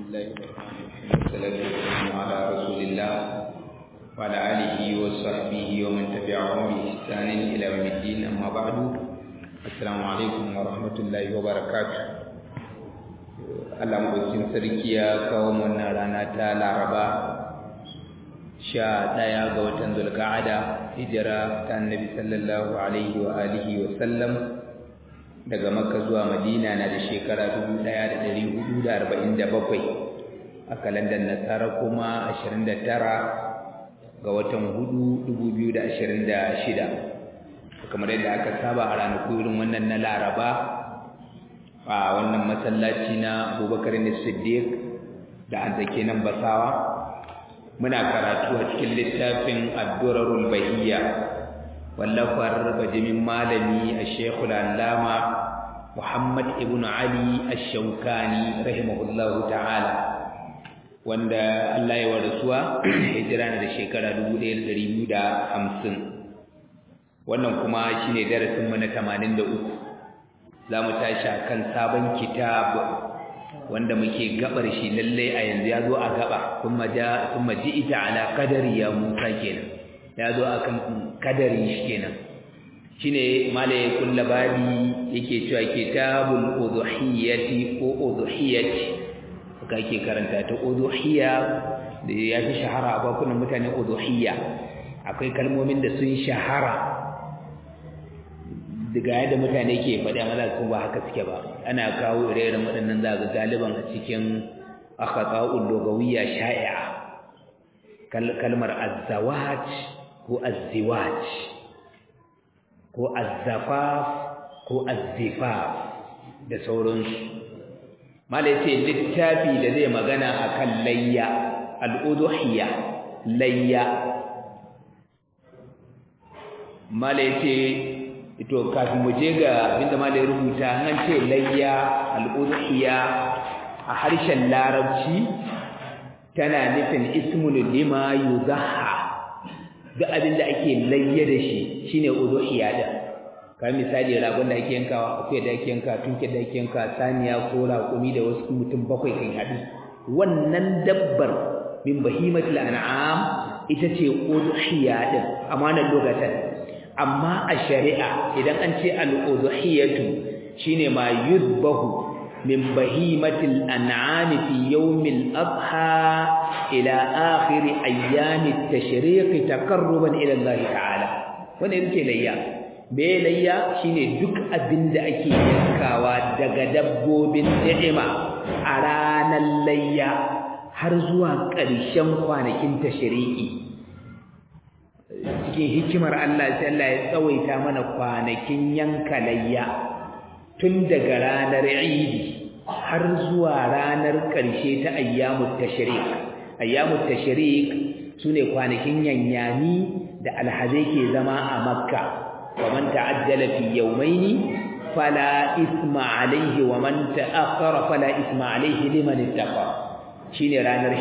الله الرحمن الرحيم والصلاة والسلام على رسول الله وعلى آله وصحبه ومن تبعهم بإحسان إلى يوم الدين أما بعد السلام عليكم ورحمة الله وبركاته Allah maɗaukin sarki ya kawo wannan rana ta Laraba sha ɗaya ga watan Zulka'ada hijira ta Annabi sallallahu alaihi wa alihi wa sallam daga Makka zuwa Madina na da shekara 1447 a kalandar Nasara kuma 29 ga watan hudu 2026 kamar yadda aka saba a ranaku irin wannan na Laraba a wannan masallaci na Abubakar Siddiq da an take nan Basawa muna karatu a cikin littafin Ad-Durarul Bahiyya wallafar bajimin malami Ash-Sheikhul Allama Muhammad ibn Ali Ash-Shawkani rahimahullahu ta'ala wanda Allah ya warasuwa hijira na da shekara 1250 wannan kuma shine darasin mu na 83 za mu tashi a kan sabon kitab wanda muke gabar shi lalle a yanzu ya zo a gaba kuma ja kuma ji ita ala kadari ya musa kenan ya zo a kan kadari shi kenan shine malaye kulla babi yake cewa kitabul udhiyati ko udhiyati haka yake karanta ta udhiya da ya fi shahara a bakunan mutane udhiya akwai kalmomin da sun shahara daga yadda mutane ke faɗi amma su ba haka suke ba ana kawo ire-iren waɗannan za ga galiban a cikin akhata'ul lugawiyya sha'i'a kalmar azzawaj ko azziwaj ko azzafaf ko azzifaf da sauransu malai ce littafi da zai magana akan layya al'udhiyya layya malai ce ito kafin mu je ga abinda malai rubuta an ce layya al'udhiya a harshen larabci tana nufin ismul lima yuzaha duk abinda ake layya da shi shine udhiya da kamar misali ragon da ake yankawa akwai da ake yanka tunke da ake yanka saniya ko raƙumi da wasu mutum bakwai kan haɗu wannan dabbar min bahimatul an'am ita ce udhiya din amanar lokacin amma a shari'a idan an ce al-udhiyatu shine ma yudbahu min bahimatil an'ami fi yawmil adha ila akhir ayyam at-tashriq taqarruban ila Allah ta'ala wannan yake layya me layya shine duk abinda ake yankawa daga dabbobin ni'ima a ranar layya har zuwa ƙarshen kwanakin tashriqi cikin hikimar Allah sai Allah ya tsawaita mana kwanakin yanka layya tun daga ranar Eid har zuwa ranar ƙarshe ta ayyamut tashriq ayyamut tashriq sune kwanakin yanyani da alhazai ke zama a Makka wa man ta'ajjala fi yawmayn fala isma alayhi wa man ta'akhkhara fala isma alayhi liman ittaqa shine ranar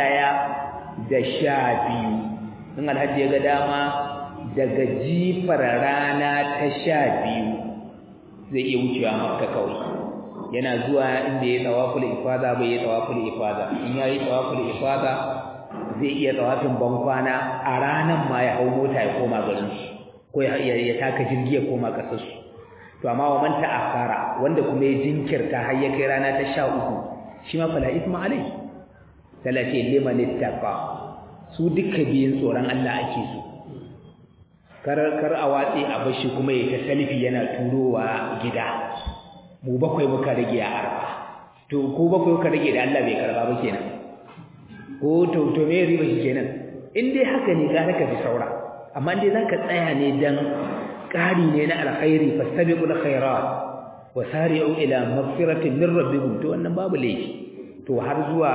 11 da 12 in alhaji ya ga dama daga jifar rana ta sha biyu zai iya wucewa makka kawai yana zuwa inda ya tsawaful ifada bai ya tsawaful ifada in ya yi tsawaful ifada zai iya tsawafin bankwana a ranar ma ya hau mota ya koma garin su ko ya ya taka jirgi ya koma kasar su to amma wa man ta'akhara wanda kuma ya jinkirta har ya kai rana ta sha uku shi ma fala isma alai talace liman ittaqa su duka biyun tsoron Allah ake so kar kar a watsi a bashi kuma ya ta salfi yana turowa gida mu bakwai muka rage a arba to ko bakwai muka rage da Allah bai karba ba kenan ko to to me riba shi kenan in dai haka ne ga ka bi saura amma dai zaka tsaya ne dan ƙari ne na alkhairi fastabiqul khairat wa sari'u ila maghfiratin min rabbikum to wannan babu laifi to har zuwa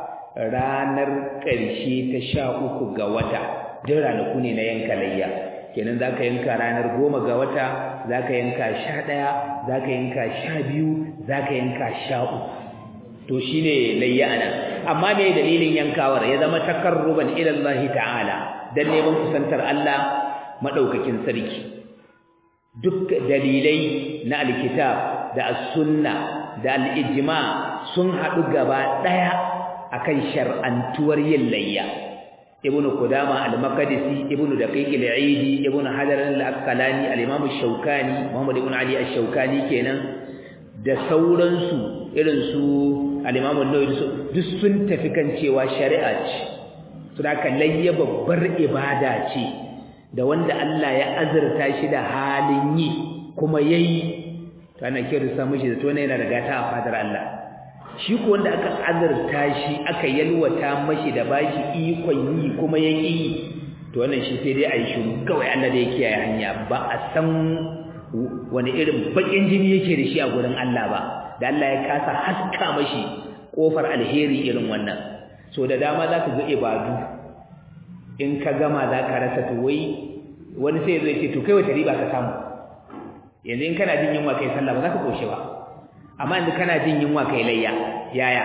ranar ƙarshe ta sha uku ga wata duk ranaku ne na yanka layya kenan za ka yanka ranar goma ga wata za ka yanka sha ɗaya za ka yanka sha biyu za ka yanka sha uku to shi ne layya ana amma me dalilin yankawar ya zama takarruban ilallahi ta'ala don neman kusantar Allah maɗaukakin sarki duk dalilai na alkitab da as-sunna da al-ijma sun haɗu gaba ɗaya akan shar'antuwar yin layya ibn qudama al-maqdisi ibn daqiq al-eidi ibn hajar al-asqalani al-imam ash-shawkani muhammad ibn ali ash-shawkani kenan da sauransu irin su al-imam an-nawawi duk sun tafi kan cewa shari'a ce to da layya babbar ibada ce da wanda Allah ya azurta shi da halin yi kuma yayi to ana kirsa mishi da to ne yana da gata a fadar Allah shi ko wanda aka azurta shi aka yalwata mashi da bashi ikon yi kuma ya yi to wannan shi sai dai a yi shiru kawai Allah da ya kiyaye hanya ba a san wani irin bakin jini yake da shi a gurin Allah ba da Allah ya kasa haska mashi kofar alheri irin wannan so da dama za ka ga ibadu in ka gama za ka rasa to wai wani sai zai ce to kai wata riba ka samu yanzu in kana jin yunwa kai sallah ba za ka koshe ba amma yanzu kana jin yunwa kai layya yaya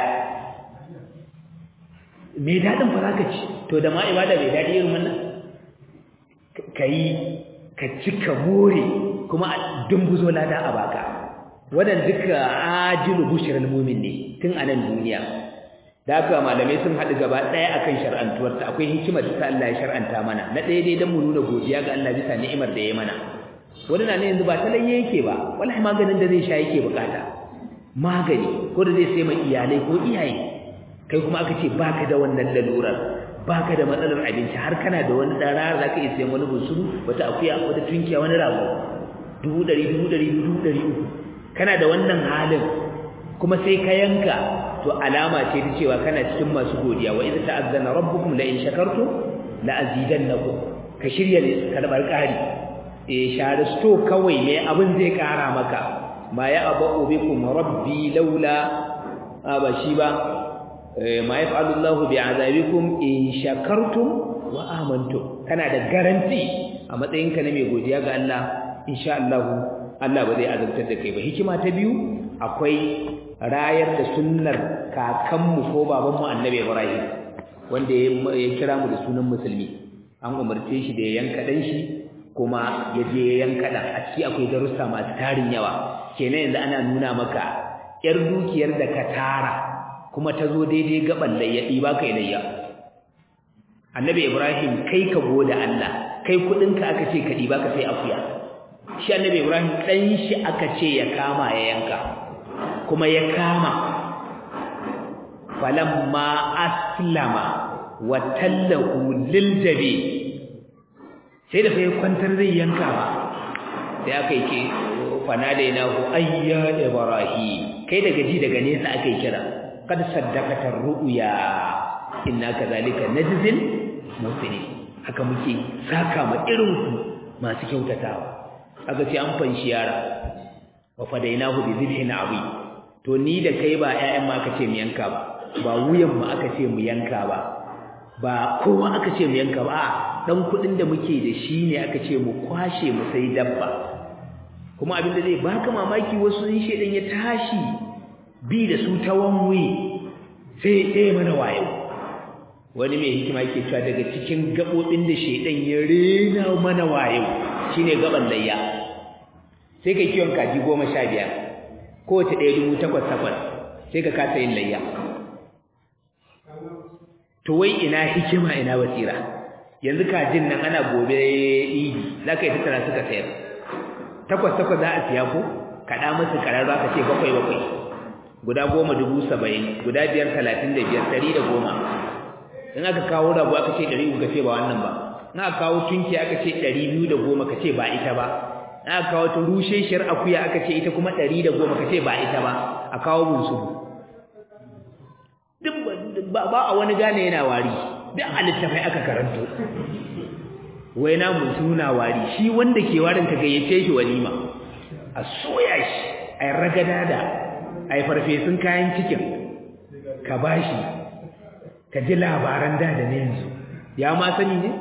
me dadin fa zaka ci to da ma ibada mai dadi irin wannan kai ka ci ka more kuma a dumbuzo lada a baka wadan duka ajilu bushral mu'min ne tun a nan duniya da haka malamai sun haɗu gaba ɗaya akan shar'antuwarta akwai hikimar da Allah ya shar'anta mana na ɗaya dai dan mu nuna godiya ga Allah bisa ni'imar da ya mana wani na ne yanzu ba talayya yake ba wallahi maganin da zai sha yake bukata magani ko da zai sai mai iyalai ko iyaye kai kuma aka ce baka da wannan lalurar baka da matsalar abinci har kana da wani dan rara zaka iya sayan wani bunsuru wata akuya wata tunkiya wani rago dubu ɗari dubu ɗari dubu ɗari uku kana da wannan halin kuma sai ka yanka to alama ce ta cewa kana cikin masu godiya wa idza ta'azzana rabbukum la in shakartum la azidannakum ka shirya ne karbar ƙari eh share sto kawai ne abin zai ƙara maka ma ya abu bikum rabbi laula ba shi ba ma yaf'alu Allahu bi'azabikum in shakartum wa amantum kana da garanti a matsayinka na mai godiya ga Allah insha Allah Allah ba zai azabtar da kai ba hikima ta biyu akwai rayar da sunnar kakanmu ko babanmu Annabi Ibrahim wanda ya kira mu da sunan musulmi an umarce shi da ya yanka dan shi kuma ya je ya yanka dan a ciki akwai darussa masu tarin yawa kenan yanzu ana nuna maka yar dukiyar da ka tara kuma ta zo daidai gaban layyaɗi ba kai layya annabi ibrahim kai ka goda Allah kai kuɗinka aka ce ka ɗiba ka sai akuya shi annabi ibrahim ɗan shi aka ce ya kama ya yanka kuma ya kama falamma aslama wa tallahu lil jabi sai da sai kwantar zai yanka ba sai aka yi ke fanadainahu ayya ibrahim kai daga ji daga nesa aka yi kira kad saddaqata ru'ya inna kadhalika najzil muhsinin haka muke saka ma irin ku masu kyautatawa aka ce an fanshi yara wa fadainahu bi dhibhin abi to ni da kai ba ƴaƴan ma aka ce mu yanka ba ba wuyan mu aka ce mu yanka ba ba kowa aka ce mu yanka ba dan kudin da muke da shi ne aka ce mu kwashe mu sai dabba kuma abin da zai baka mamaki wasu in shedan ya tashi bi da su ta wanwe sai ɗaya mana wayo wani mai hikima yake cewa daga cikin gaɓoɓin da shedan ya rena mana wayo shine gaban layya sai ka kiwon kaji goma sha biyar kowace ɗaya dubu takwas takwas sai ka kasa yin layya to wai ina hikima ina basira yanzu kajin nan ana gobe idi za ka yi tattara suka sayar takwas takwas za a siya ko kaɗa musu ƙarar za ka ce bakwai bakwai guda goma dubu saba'in guda biyar talatin da biyar ɗari da goma in aka kawo rabu aka ce ɗari uku ka ce ba wannan ba in aka kawo tunki aka ce ɗari biyu da goma ka ce ba ita ba in aka kawo ta rusheshiyar akuya aka ce ita kuma ɗari da goma ka ce ba ita ba a kawo bunsuru duk ba a wani gane yana wari duk a littafai aka karanto wai na mutu na wari shi wanda ke warin ka gayyace shi walima a soya shi a ragada da a farfesun kayan cikin ka bashi ka ji labaran da da ne yanzu ya ma sani ne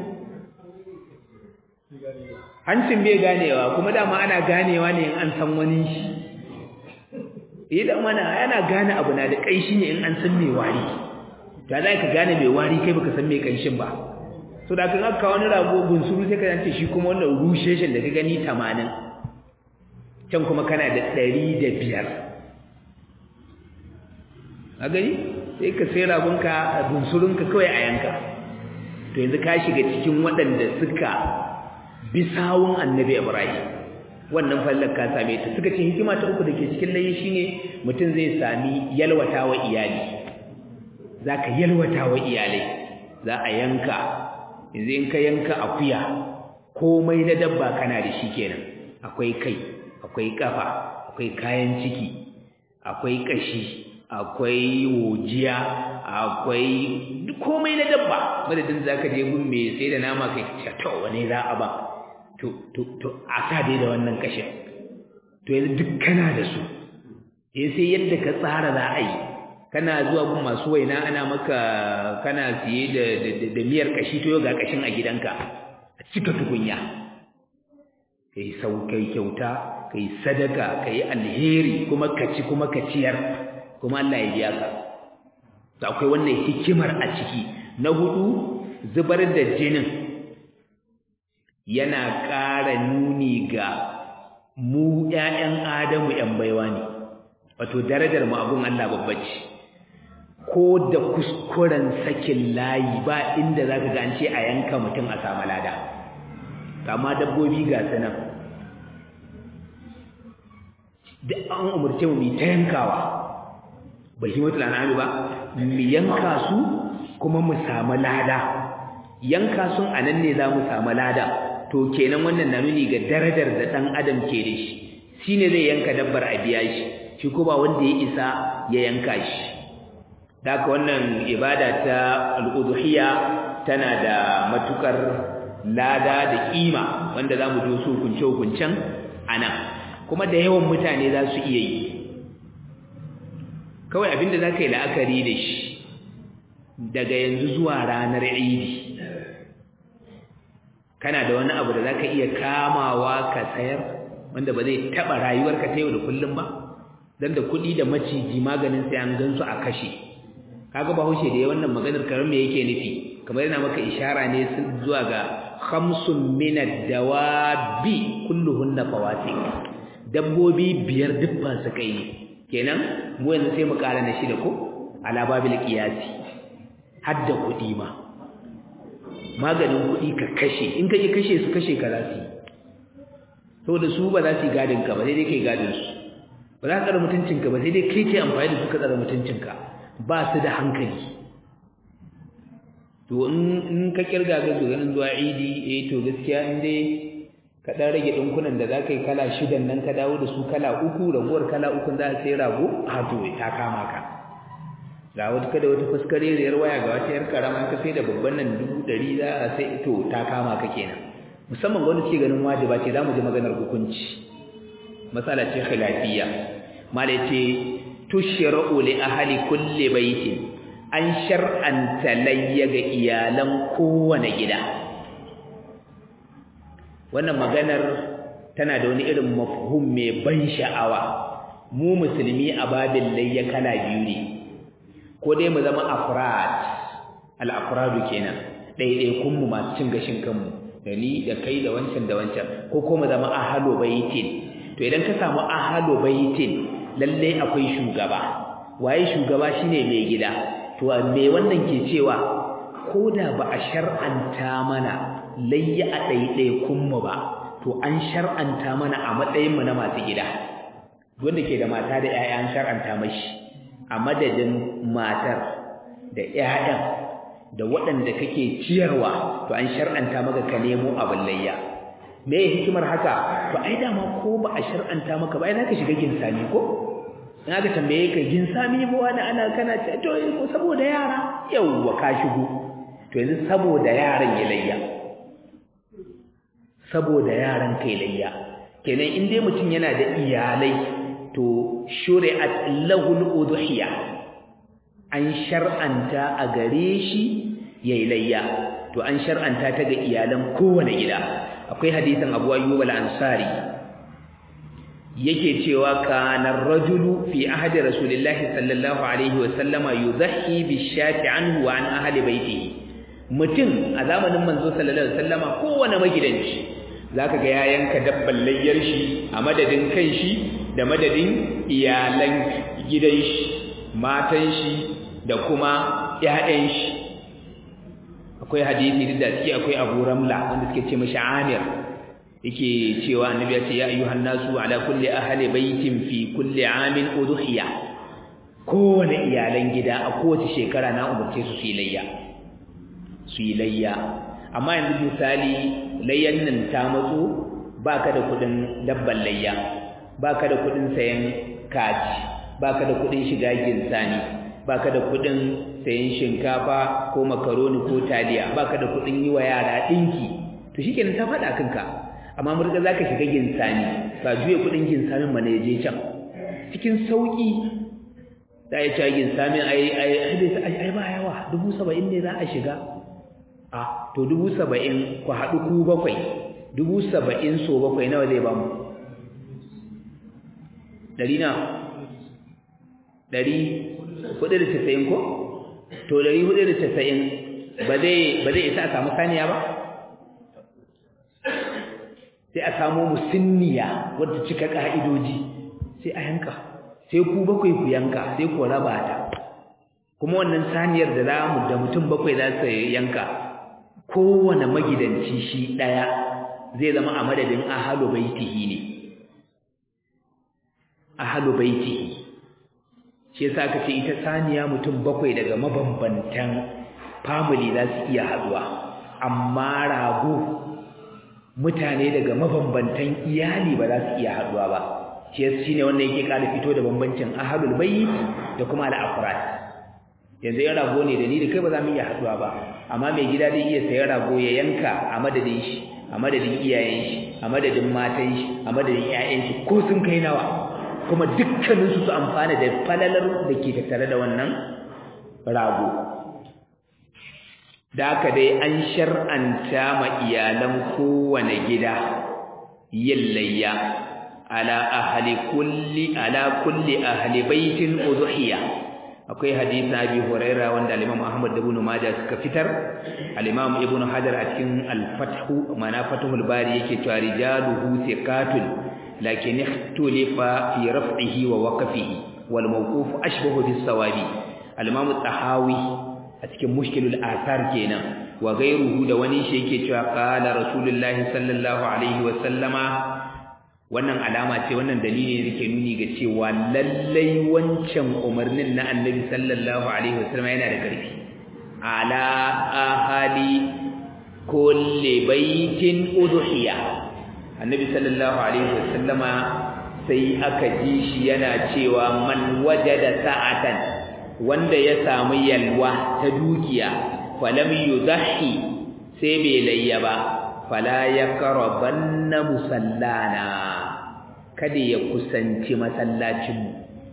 hancin bai ganewa kuma dama ana ganewa ne in an san wani shi idan mana yana gane abu na da kaishi ne in an san mai wari da za ka gane mai wari kai baka san mai kanshin ba so da kan aka wani rago bunsuru sai ka ce shi kuma wannan rusheshin da ka gani 80 can kuma kana da 105 a gani sai ka sai ragunka bunsurunka kawai a yanka to yanzu ka shiga cikin waɗanda suka bi sawun annabi ibrahim wannan fallar ka same ta suka ce hikima ta uku da ke cikin layi shine mutum zai sami yalwata wa iyali za ka yalwata wa iyalai za a yanka yanzu in ka yanka akuya komai na dabba kana da shi kenan akwai kai akwai kafa akwai kayan ciki akwai kashi akwai wojiya akwai komai na dabba madadin zaka je gun me sai da nama kai to wane za a ba to to to a sa dai da wannan kashin to yanzu duk kana da su eh sai yadda ka tsara za a yi kana zuwa gun masu waina ana maka kana siye da da miyar kashi to ga kashin a gidanka a cika tukunya kai saukai kyauta kai sadaka kai alheri kuma ka ci kuma ka ciyar kuma Allah ya biya ka to akwai wannan hikimar a ciki na hudu zubar da jinin yana ƙara nuni ga mu ƴaƴan Adamu ƴan baiwa ne wato darajar mu abun Allah babba ce ko da kuskuren sakin layi ba inda zaka ga an ce a yanka mutum a samu lada kama dabbobi ga sanan da an umurce mu ta yankawa bahimatul an'ami ba mu yanka su kuma mu samu lada yanka sun anan ne za mu samu lada to kenan wannan na nuni ga darajar da dan adam ke da shi shine zai yanka dabbar a biya shi shi ko ba wanda ya isa ya yanka shi haka wannan ibada ta al-udhiyya tana da matukar lada da kima wanda zamu jo su hukunce hukuncen anan kuma da yawan mutane za su iya yi kawai abinda za ka yi la'akari da shi daga yanzu zuwa ranar idi kana da wani abu da za ka iya kamawa ka sayar wanda ba zai taɓa rayuwarka ta yau da kullum ba don da kuɗi da maciji maganin sai an gansu a kashe kaga bahaushe da ya wannan maganar karar me yake nufi kamar yana maka ishara ne zuwa ga khamsun min ad-dawabi kulluhunna fawasiq dabbobi biyar dubban su kai kenan mu yanzu sai mu ƙara na shida ko ala babil qiyasi hadda kuɗi ma maganin kuɗi ka kashe in ka ji kashe su kashe ka za su yi saboda su ba za su yi gadin ka ba sai dai kai gadin su ba za ka tsara mutuncinka ba sai dai kai ke amfani da su ka tsara mutuncinka ba su da hankali to in ka kirga ga ganin zuwa idi eh to gaskiya in dai ka dan rage dinkunan da zaka yi kala shidan nan ka dawo da su kala uku ragowar kala uku za a sai rago a to ta kama ka ga wata kada wata fuskare riyar waya ga wata yar karama ka sai da babban nan dubu ɗari za a sai to ta kama ka kenan musamman ga wanda ke ganin wajiba ce za mu ji maganar hukunci matsala ce khilafiyya malai ce tushra'u li ahli kulli baitin an shar'anta layya ga iyalan kowane gida wannan maganar tana da wani irin mafhum mai ban sha'awa mu musulmi a babin layya kala biyu ne ko dai mu zama afrad al-afradu kenan ɗaiɗaikun mu masu cin gashin kanmu da ni da kai da wancan da wancan ko kuma zama ahalo baitin to idan ka samu ahalo baitin lalle akwai shugaba waye shugaba shine mai gida to me wannan ke cewa koda ba a shar'anta mana layya a ɗaiɗaikun mu ba to an shar'anta mana a matsayin mu na masu gida wanda ke da mata da ƴaƴa an shar'anta mashi a madadin matar da ƴaƴan da waɗanda kake ciyarwa to an shar'anta maka ka nemo abin layya me hikimar haka to ai dama ko ba a shar'anta maka ba ai zaka shiga ginsami ko in aka tambaye ka ginsami ba wani ana kana ce to saboda yara yawwa ka shigo to yanzu saboda yaran ya layya saboda yaran kai layya kenan in dai mutum yana da iyalai to shuri'at lahul udhiya an shar'anta a gare shi yayi layya to an shar'anta ta ga iyalan kowane gida akwai hadisin Abu Ayyub al-Ansari yake cewa kana rajulu fi ahdi rasulillahi sallallahu alaihi wa sallama yudhi bishati anhu wa an ahli baitihi mutum a zamanin manzo sallallahu alaihi wa sallama kowane magidanci zaka ga ya yanka dabban layyar shi a madadin kan shi da madadin iyalan gidan shi matan shi da kuma ƴaƴan shi akwai hadisi da suke akwai Abu Ramla wanda suke ce mashi Amir yake cewa annabi ya ce ya ayyuhan nasu ala kulli ahli baitin fi kulli amin udhiya kowane iyalan gida a kowace shekara na umarce su su yi layya su yi layya amma yanzu misali layyan nan ta matso baka da kudin dabban layya baka da kudin sayan kaji baka da kudin shiga ginsani baka da kudin sayan shinkafa ko makaroni ko taliya baka da kudin yi wa yara dinki to shikenan ta faɗa kanka amma murga zaka shiga ginsani ba juye kudin ginsanin ma ne je can cikin sauki da ya ci ginsamin ai ai ai ba yawa dubu saba'in ne za a shiga a to dubu saba'in ku haɗu ku bakwai dubu saba'in so bakwai nawa zai ba mu ɗari na ɗari hudu da casa'in ko to ɗari hudu da casa'in ba zai isa a samu saniya ba sai a samu musinniya wadda cika ƙa'idoji sai a yanka sai ku bakwai ku yanka sai ku raba ta kuma wannan saniyar da za mu da mutum bakwai za su yanka kowane magidanci shi ɗaya zai zama a madadin ahalu baitihi ne ahalu baitihi shi yasa aka ce ita saniya mutum bakwai daga mabambantan family za su iya haɗuwa amma rago mutane daga mabambantan iyali ba za su iya haɗuwa ba shi ne wanda yake ƙara fito da bambancin ahalul bayt da kuma al-afrad yanzu yan rago ne da ni da kai ba za mu iya haɗuwa ba amma mai gida zai iya sayan rago ya yanka a madadin shi a madadin iyayen shi a madadin matan shi a madadin ƴaƴan shi ko sun kai nawa kuma dukkanin su su amfana da falalar da ke tattare da wannan rago da haka dai an shar'anta ma iyalan kowane gida yin layya ala ahli kulli ala kulli ahli baitin udhiya akwai hadisi abi huraira wanda al-imam ahmad da ibn majah suka fitar al-imam ibn hajar a cikin al-fath mana fathul bari yake cewa rijaluhu thiqatun lakin ikhtulifa fi raf'ihi wa waqfihi wal mawquf ashbahu bis sawabi al-imam tahawi a cikin mushkilul athar kenan wa ghayruhu da wani shi yake cewa qala rasulullahi sallallahu alaihi wa sallama wannan alama ce wannan dalili ne ke nuni ga cewa lallai wancan umarnin na annabi sallallahu alaihi wasallam yana da ƙarfi ala ahali kulli baitin udhiya annabi sallallahu alaihi wasallam sai aka ji shi yana cewa man wajada sa'atan wanda ya samu yalwa ta dukiya falam yudhi sai bai layya ba fala yaqrabanna musallana kada ya kusanci masallacinmu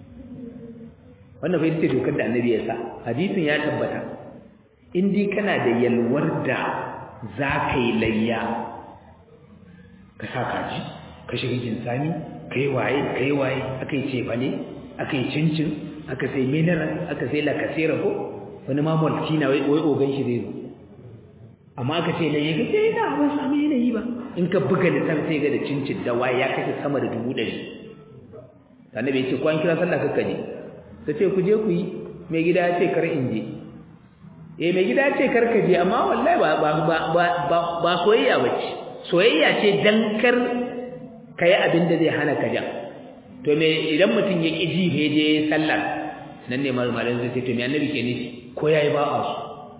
wannan fa ita dokar da annabi ya sa hadisin ya tabbata in dai kana da yalwar da za ka yi layya ka sa kaji ka shiga jinsani ka yi waye ka yi waye aka yi cefane aka yi cincin aka sai mineral aka sai lakasera ko wani ma maltina wai ogan shi zai zo amma aka ce layya ka sai na ba samu yanayi ba in ka buga littafin sai ga da cincin da waye ya kashe sama da dubu ɗari annabi ya ce kwan kira sallah kakka je ka ce ku je ku yi mai gida ya ce kar in je eh mai gida ya ce kar ka je amma wallahi ba ba ba ba ba soyayya bace soyayya ce dan kar kai abin da zai hana ka jan to me idan mutum ya ki ji he je sallar nan ne malamin zai ce to me annabi ke nufi ko yayi ba a su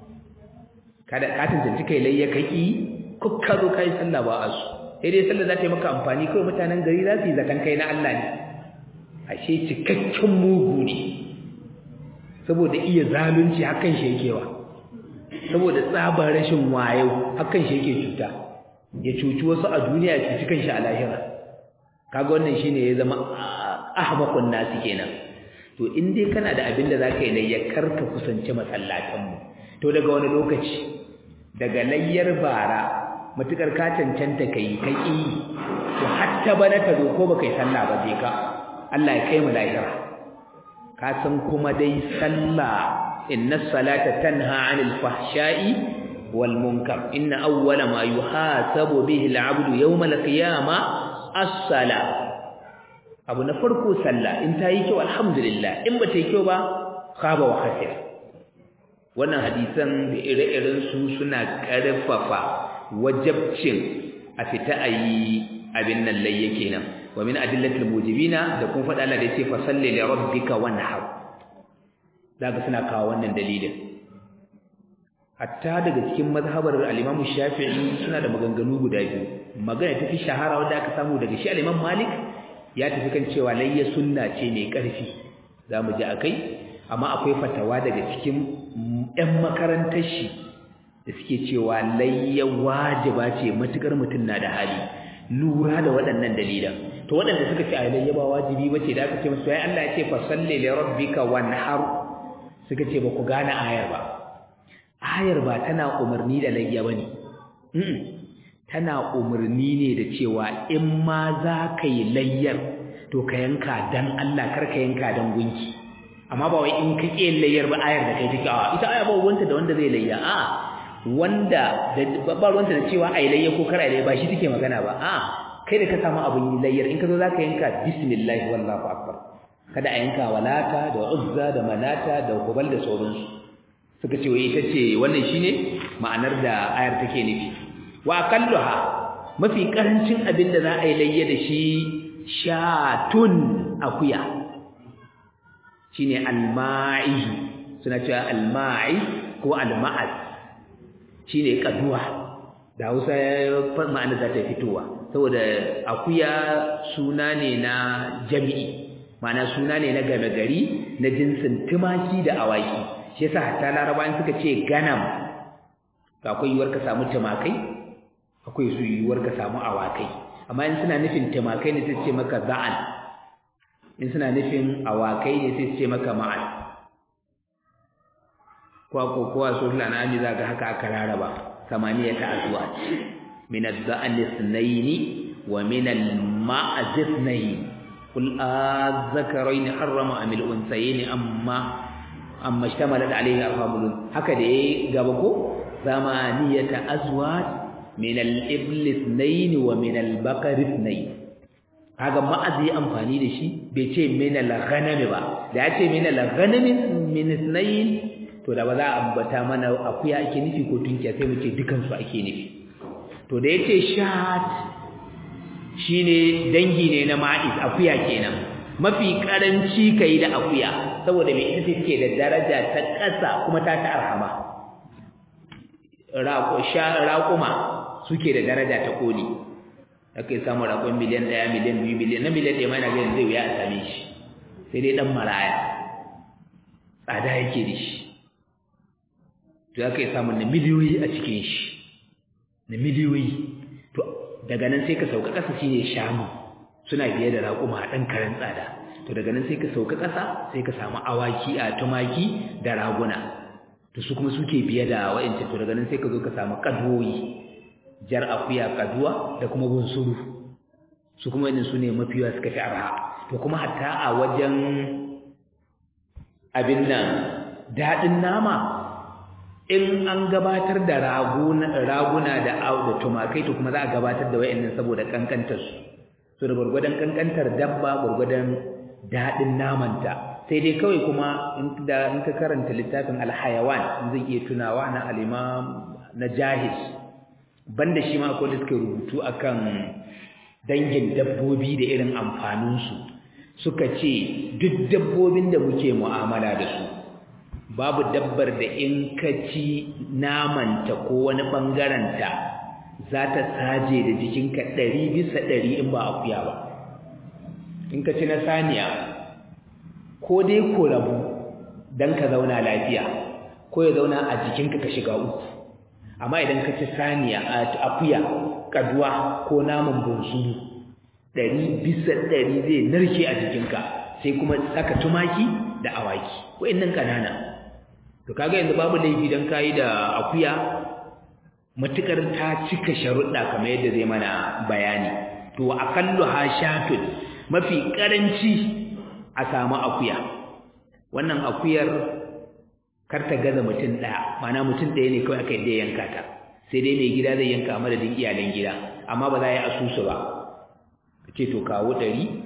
kada ka tantance kai layya kai ko ka zo kai sallah ba a su sai dai sallah za ta yi maka amfani kawai mutanen gari za su yi zakan kai na Allah ne ashe cikakken mugu ne saboda iya zalunci hakan shi yake wa saboda tsabar rashin wayo hakan shi yake cuta ya cuci wasu a duniya ya cuci kanshi a lahira kaga wannan shine ya zama ahmaqun nasi kenan to in dai kana da abin da zaka yi layya karka kusanci masallatan mu to daga wani lokaci daga layyar bara matukar ka cancanta kai kai to hatta bana ta zo ko baka yi sallah ba je ka Allah ya kai mu lahira ka san kuma dai sallah inna salata tanha 'anil fahsha'i wal munkar inna awwala ma yuhasabu bihi al-'abdu yawm al-qiyamah as-sala abu na farko sallah in ta yi kyau alhamdulillah in ba ta yi kyau ba khaba wa khasira wannan hadisan da ire-iren su suna karfafa wajabcin a fita ayi abin nan layye kenan wa min adillatil mujibina da kun faɗa Allah da yace fa salli li rabbika wanhar daga suna kawo wannan dalilin hatta daga cikin mazhabar al-Imam Shafi'i suna da maganganu guda biyu magana tafi shahara wanda aka samu daga shi al-Imam Malik ya tafi kan cewa layya sunna ce mai ƙarfi zamu ji akai amma akwai fatawa daga cikin ɗan makarantar shi da suke cewa layya wajiba ce matukar mutum na da hali lura da waɗannan dalilan to waɗanda suka ce a layya ba wajibi bace da aka ce musu ai Allah ya ce fa salli li rabbika wanhar suka ce ba ku gane ayar ba ayar ba tana umarni da layya bane tana umarni ne da cewa in ma za ka yi layyar to ka yanka dan Allah kar ka yanka dan gunki amma ba wai in ka ƙi layyar ba ayar da kai take a ita aya ba wanda da wanda zai layya a wanda da ba ruwanta da cewa ai layya ko kar ai layya ba shi take magana ba a kai da ka samu abin layyar in ka zo za ka yanka bismillah wallahu akbar kada a yanka walata da uzza da manata da hubal da sauransu suka ce wai ita ce wannan shine ma'anar da ayar take nufi wa aqalluha mafi karancin abin da za a yi layya da shi shatun akuya shine alma'i suna cewa alma'i ko alma'az shine kaduwa da Hausa ma'ana za ta fitowa saboda akuya suna ne na jami'i ma'ana suna ne na game gari na jinsin tumaki da awaki shi yasa hatta larabawan suka ce ganam akwai yiwuwar ka samu tumakai akwai su yiwuwar ka samu awakai amma in suna nufin tumakai ne sai ce maka za'an in suna nufin awakai ne sai ce maka ma'an kwa ko kowa so lana ne zaka haka aka raraba samaniya ta azwa min az-za'an ithnayn wa min al-ma'az ithnayn qul az-zakarayn harrama am al-unthayayn amma amma ishtamalat alayhi arhamul haka da yayi gaba ko zamaniyata azwaj min al-ibl ithnayn wa min al-baqar ithnayn kaga ma'azi amfani da shi bai ce min al-ghanam ba da ya ce min al-ghanam min ithnayn to da ba za a ambata mana akuya ake nufi ko tunkiya sai mu ce dukan su ake nufi to da yace shat shine dangi ne na ma'iz akuya kenan mafi karanci kai da akuya saboda me ita take da daraja ta ƙasa kuma ta ta arhama raƙuma suke da daraja ta koli ake samu raƙon miliyan ɗaya miliyan biyu miliyan na miliyan ɗaya mana ganin zai wuya a same shi sai dai ɗan maraya tsada yake da shi to aka yi samun na miliyoyi a cikin shi na miliyoyi to daga nan sai ka sauka ƙasa shine shanu suna biye da raƙuma a ɗan karen tsada to daga nan sai ka sauka ƙasa sai ka samu awaki a tumaki da raguna to su kuma suke biye da wa'ancan to daga nan sai ka zo ka samu kadoyi jar akuya kaduwa da kuma bunsuru su kuma wannan su ne mafiya suka fi arha to kuma hatta a wajen abin nan daɗin nama in an gabatar da raguna da da tumakai to kuma za a gabatar da wa'annan saboda kankantar su so da gurgurdan kankantar dabba gurgurdan daɗin namanta sai dai kawai kuma in da in ka karanta littafin alhayawan zai iya tunawa na al-imam na jahiz banda shi ma akwai da suka rubutu akan dangin dabbobi da irin amfanin su suka ce duk dabbobin da muke mu'amala da su babu dabbar da in ka ci namanta ko wani bangaren ta za ta saje da jikinka ɗari bisa ɗari in ba akuya ba in ka ci na saniya ko dai ko rabu dan ka zauna lafiya ko ya zauna a jikinka ka shiga uku amma idan ka ci saniya a akuya kaduwa ko naman bunsuru ɗari bisa ɗari zai narke a jikinka sai kuma saka tumaki da awaki wa'annan ƙanana to kaga yanzu babu laifi dan kayi da akuya matukar ta cika sharuɗa kamar yadda zai mana bayani to aqallu hashatun mafi karanci a samu akuya wannan akuyar kar ta gaza mutum ɗaya mana mutum ɗaya ne kawai aka yadda yanka ta sai dai mai gida zai yanka madadin iyalan gida amma ba za a yi asusu ba ka ce to kawo ɗari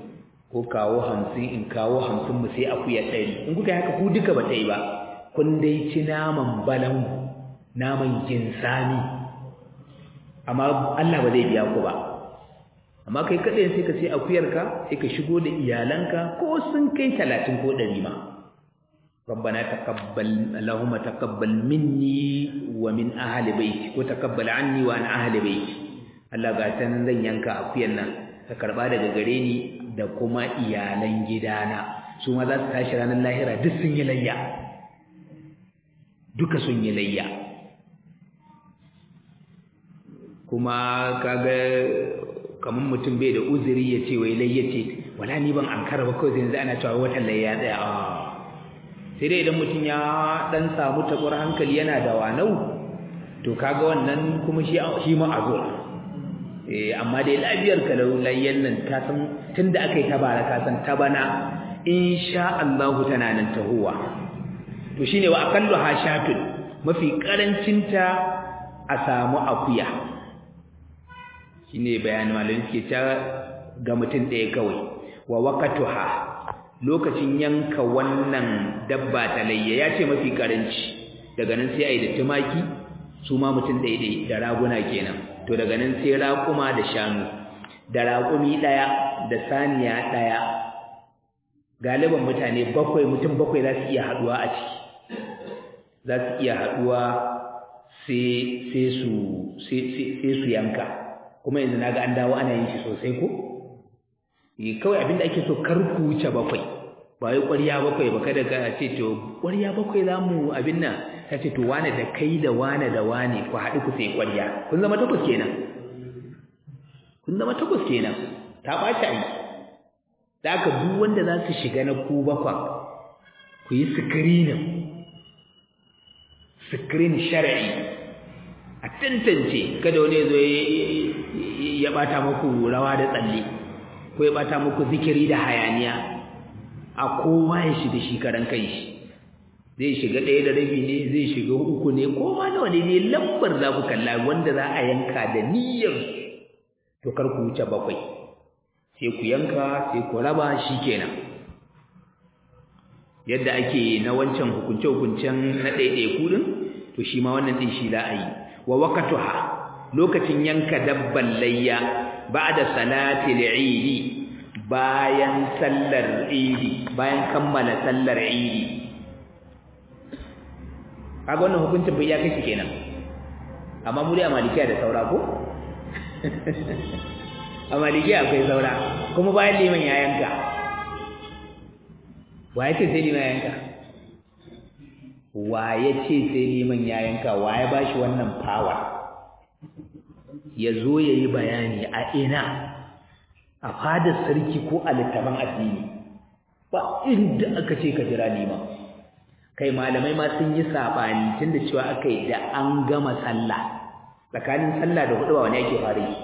ko kawo hamsin in kawo hamsin mu sai akuya ɗari in kuka haka ku duka ba ta yi ba kun dai ci naman balangu naman ginsami amma Allah ba zai biya ku ba amma kai kaɗai sai ka sai akuyarka sai ka shigo da iyalanka ko sun kai talatin ko ɗari ma ربنا تقبل اللهم تقبل مني ومن أهل بيتي وتقبل عني وعن أهل بيتي Allah ga ta nan zan yanka akuyan nan ka karba daga gare ni da kuma iyalan gidana su ma za su tashi ranar lahira duk sun yi layya duka sun yi layya kuma kaga kamar mutum bai da uzuri ya ce wai layya ce wala ni ban ankara ba kawai yanzu ana cewa watan layya tsaya a sai dai idan mutum ya dan samu takwar hankali yana da wanau to kaga wannan kuma shi shi ma azur eh amma dai lafiyar ka layyan nan ka san tunda aka yi tabara ka san tabana insha Allah tana nan tahuwa to shine wa aqallu hashatun mafi karancinta a samu akuya shine bayani malamin ke ta ga mutum ɗaya kawai wa waqatuha lokacin yanka wannan dabba ta layya ya ce mafi karanci daga nan sai ai da tumaki su ma mutum daidai da raguna kenan to daga nan sai raƙuma da shanu da raƙumi ɗaya da saniya ɗaya galiban mutane bakwai mutum bakwai za su iya haɗuwa a ciki za su iya haɗuwa sai su yanka kuma yanzu na ga an dawo ana yin shi sosai ko kawai abinda ake so kar ku wuce bakwai ba wai ƙwarya bakwai ba kada ka ce to ƙwarya bakwai za mu abin nan ka ce to wane da kai da wane da wane ku haɗu ku sai ƙwarya kun zama takwas kenan kun zama takwas kenan ta ɓaci ai da aka duk wanda za su shiga na ku bakwan ku yi sikirinin sikirin shari'i a tantance kada wani zo ya ɓata muku rawa da tsalle ko ya ɓata muku zikiri da hayaniya a kowa ya shiga shi karan kai shi zai shiga ɗaya da rabi ne zai shiga uku ne ko ma nawa ne ne lambar za ku kalla wanda za a yanka da niyyar to kar ku wuce bakwai sai ku yanka sai ku raba shi kenan yadda ake na wancan hukunce-hukuncen na ɗaiɗaiku ɗin to shi ma wannan ɗin shi za a yi wa wakatuha lokacin yanka dabban layya ba da salatil idi bayan sallar idi bayan kammala sallar idi kaga wannan hukuncin bai ya kake kenan amma mu dai a malikiya da saura ko a malikiya akwai saura kuma bayan liman ya yanka wa ya ce sai liman ya yanka wa ya ce sai liman ya yanka wa ya ba shi wannan power ya zo ya yi bayani a ina a fadar sarki ko a littafin addini ba inda aka ce ka jira liman kai malamai ma sun yi sabani tunda cewa aka yi da an gama sallah tsakanin sallah da hudu ba wani yake fara yi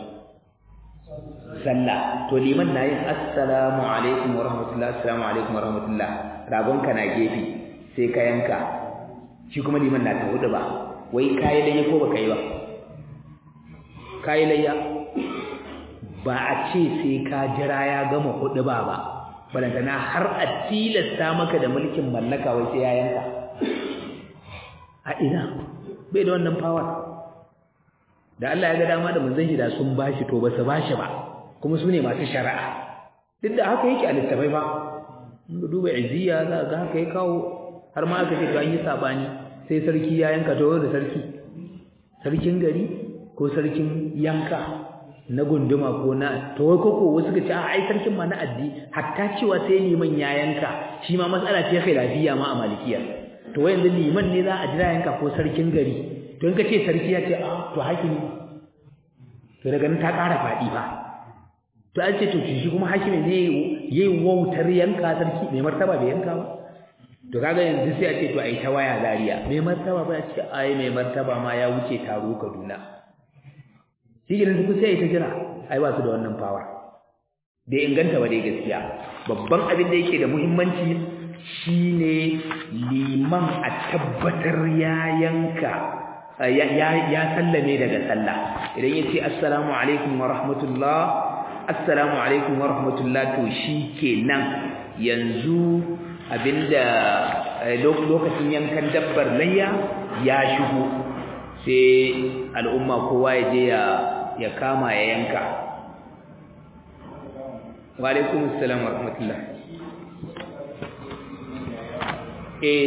sallah to liman na yin assalamu alaikum wa rahmatullah assalamu alaikum wa rahmatullah ragonka na gefe sai ka yanka shi kuma liman na ta hudu ba wai kayi layya ko baka yi ba kayi layya ba a ce sai ka jira ya gama hudu ba ba balantana har a tilasta maka da mulkin mallaka wai sai ya yanka a ina bai da wannan power da Allah ya ga dama da manzon shi da sun bashi to ba su bashi ba kuma su ne masu shari'a duk da haka yake a littafai ba in duba iziya za ga haka ya kawo har ma aka ce to an yi sabani sai sarki ya yanka to da sarki sarkin gari ko sarkin yanka na gunduma ko na to wai koko wasu ka ce a ai sarkin ma na addi hatta cewa sai liman ya yanka shi ma matsala ce khilafiyya ma a malikiya to wai yanzu liman ne za a jira yanka ko sarkin gari to in ka ce sarki ya ce a to hakimi to daga nan ta ƙara faɗi ba to an ce to shi kuma hakimi ne yayi wautar yanka sarki mai martaba bai yanka ba to kaga yanzu sai a ce to ai ta waya zariya mai martaba ba ya ce ai mai martaba ma ya wuce taro Kaduna shi gidan duk sai ta jira ai ba su da wannan power bai inganta ba dai gaskiya babban abin da yake da muhimmanci shine liman a tabbatar ya yanka ya ya sallame daga sallah idan yace assalamu alaikum wa rahmatullah assalamu alaikum wa rahmatullah to shikenan yanzu abinda lokacin yankan dabbar layya ya shigo sai al'umma kowa ya je ya kama ya yanka wa alaikum assalam wa rahmatullah eh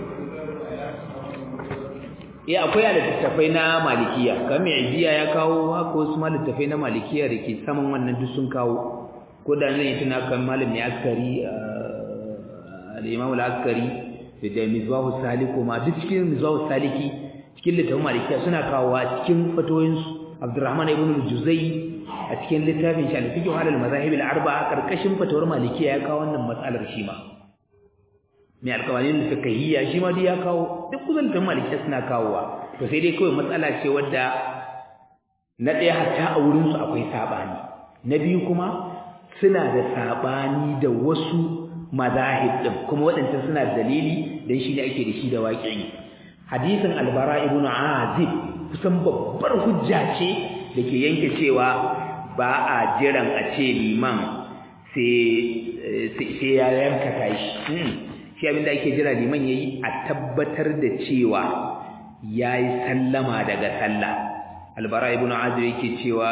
eh akwai littattafai na malikiya kamar mai ajiya ya kawo haka wasu littattafai na malikiya da ke saman wannan duk sun kawo ko da nan tuna kan malam mai askari al-imam al-askari da mizbahu saliku ma duk cikin mizbahu saliki cikin littafin malikiya suna kawo a cikin fatoyinsu abdurrahman ibn al-juzai a cikin littafin shi al-fiqh ala al-mazahib al-arba'a karkashin fatawar malikiya ya kawo wannan matsalar shi ma mai alƙawarin da fiqhiyya shi ma dai ya kawo duk kusan littafin malikiya suna kawowa to sai dai kawai matsala ce wadda na ɗaya hatta a wurin su akwai sabani na biyu kuma suna da sabani da wasu mazahib din kuma waɗancan suna da dalili dan shi ne ake da shi da waƙi hadisin albara ibn azib kusan babbar hujja ce da ke yanke cewa ba a jiran a ce liman sai ya yanka tashi shi abinda ake jira liman yayi a tabbatar da cewa yayi sallama daga sallah albara ibn azib yake cewa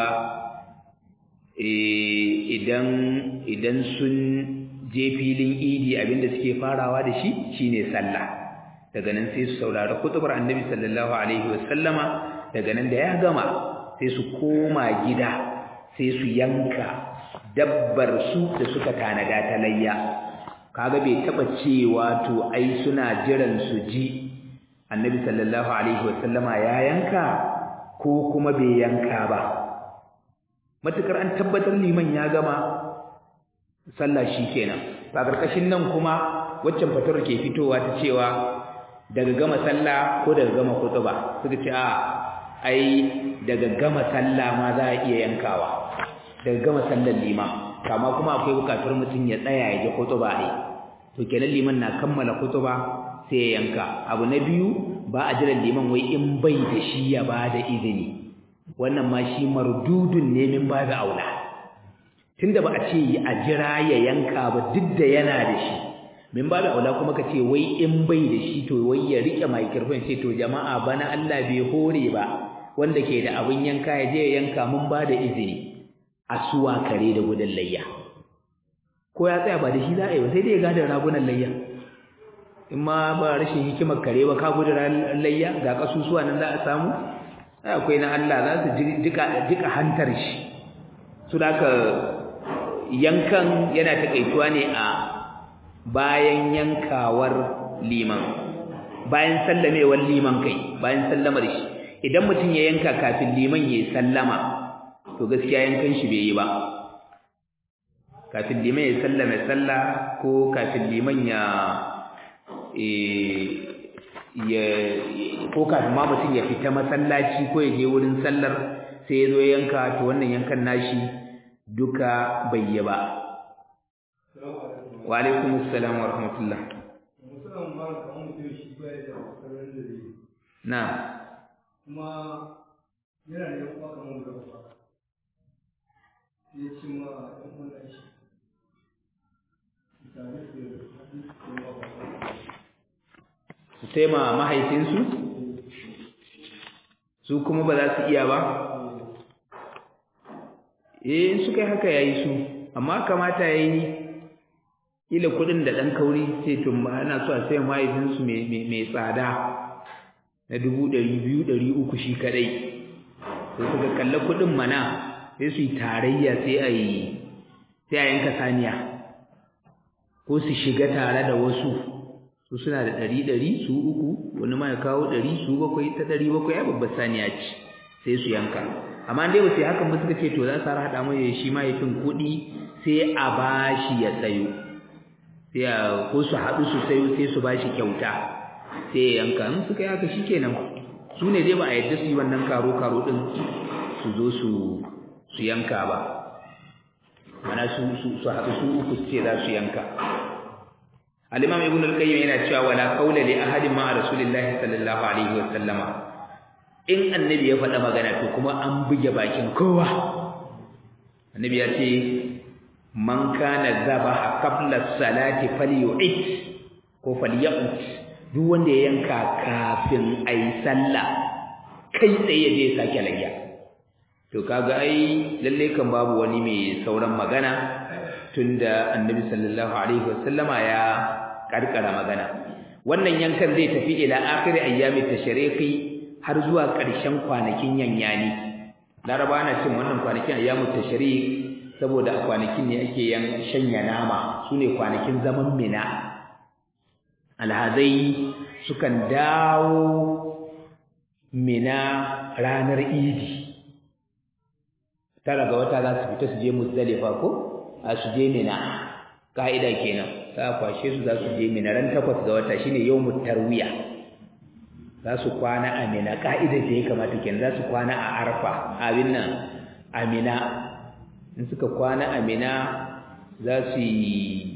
idan idan sun je filin idi abinda suke farawa da shi shine sallah daga nan sai su saurari kutubar annabi sallallahu alaihi wasallama daga nan da ya gama sai su koma gida sai su yanka dabbar su da suka tanada ta layya kaga bai taba cewa to ai suna jiran su ji annabi sallallahu alaihi wasallama ya yanka ko kuma bai yanka ba matukar an tabbatar liman ya gama sallah shikenan ba karkashin nan kuma waccan fatar ke fitowa ta cewa daga gama sallah ko daga gama khutba suka ce a ai daga gama sallah ma za a iya yankawa daga gama sallar liman kama kuma akwai bukatar mutum ya tsaya ya ji khutba ai to kenan liman na kammala khutba sai ya yanka abu na biyu ba a jiran liman wai in bai da shi ya ba da izini wannan ma shi mardudun ne min babu aula tunda ba a ce a jira ya yanka ba duk da yana da shi min babu aula kuma ka ce wai in bai da shi to wai ya rike microphone sai to jama'a bana Allah bai hore ba wanda ke da abin yanka ya je ya yanka mun ba da izini a suwa kare da gudan layya ko ya tsaya ba da shi za a yi ba sai dai ya gada ragunan layya in ma ba rashin hikimar kare ba ka gudu layya ga kasusuwa nan za a samu akwai na Allah za su jika hantar shi su da yankan yana takaituwa ne a bayan yankawar liman bayan sallamewar liman kai bayan sallamar shi idan mutum ya yanka kafin liman ya sallama to gaskiya yankan shi bai yi ba kafin liman ya sallame sallah ko kafin liman ya ya ko kafin ma mutum ya fita masallaci ko ya je wurin sallar sai ya zo yanka to wannan yankan nashi duka bai yi ba wa alaikum assalam wa rahmatullah na kuma yana da yawa kamar da ba ya ci ma ɗan wanda shi tare da su taima mahaifinsu su kuma ba za su iya ba eh suka yi haka yayi su amma kamata yayi ila kudin da dan kauri sai to ana so a sai mahaifinsu mai tsada na dubu ɗari biyu ɗari uku shi kadai sai suka kalla kudin mana sai su yi tarayya sai a yi sai a yanka saniya ko su shiga tare da wasu su suna da ɗari ɗari su uku wani ma ya kawo ɗari su bakwai ta ɗari bakwai ya babbar saniya ce sai su yanka amma dai ba sai hakan ba suka ce to za su haɗa mai shi mahaifin kuɗi sai a bashi ya sayo sai a ko su haɗu su sayo sai su bashi kyauta sai ya yanka in suka yi haka shikenan su ne dai ba a yadda su yi wannan karo karo ɗin su zo su su yanka ba mana su su haɗu su uku su ce za su yanka al-imam ibn al-qayyim yana cewa wala qawla li ahadin ma rasulillahi sallallahu alaihi wa sallama in annabi ya faɗa magana to kuma an buge bakin kowa annabi ya ce man kana zabaha qabla salati falyu'id ko falyaqut duk wanda ya yanka kafin ayi sallah kai tsaye je sake layya to kaga ai lalle kan babu wani mai sauran magana tunda annabi sallallahu alaihi wasallama ya karkara magana wannan yankan zai tafi ila akhir ayyami tashriqi har zuwa ƙarshen kwanakin yanyani laraba na cin wannan kwanakin ayyamu tashriq saboda a kwanakin ne ake yan shanya nama sune kwanakin zaman mina alhazai sukan dawo mina ranar idi tara ga wata za su fita su je muzdalifa ko a su je mina ka'ida kenan za a kwashe su za su je mina ran takwas ga wata shine yawmut tarwiya za su kwana a mina ka'idar da ya kamata kenan za su kwana a arfa abin nan a mina in suka kwana a mina za su yi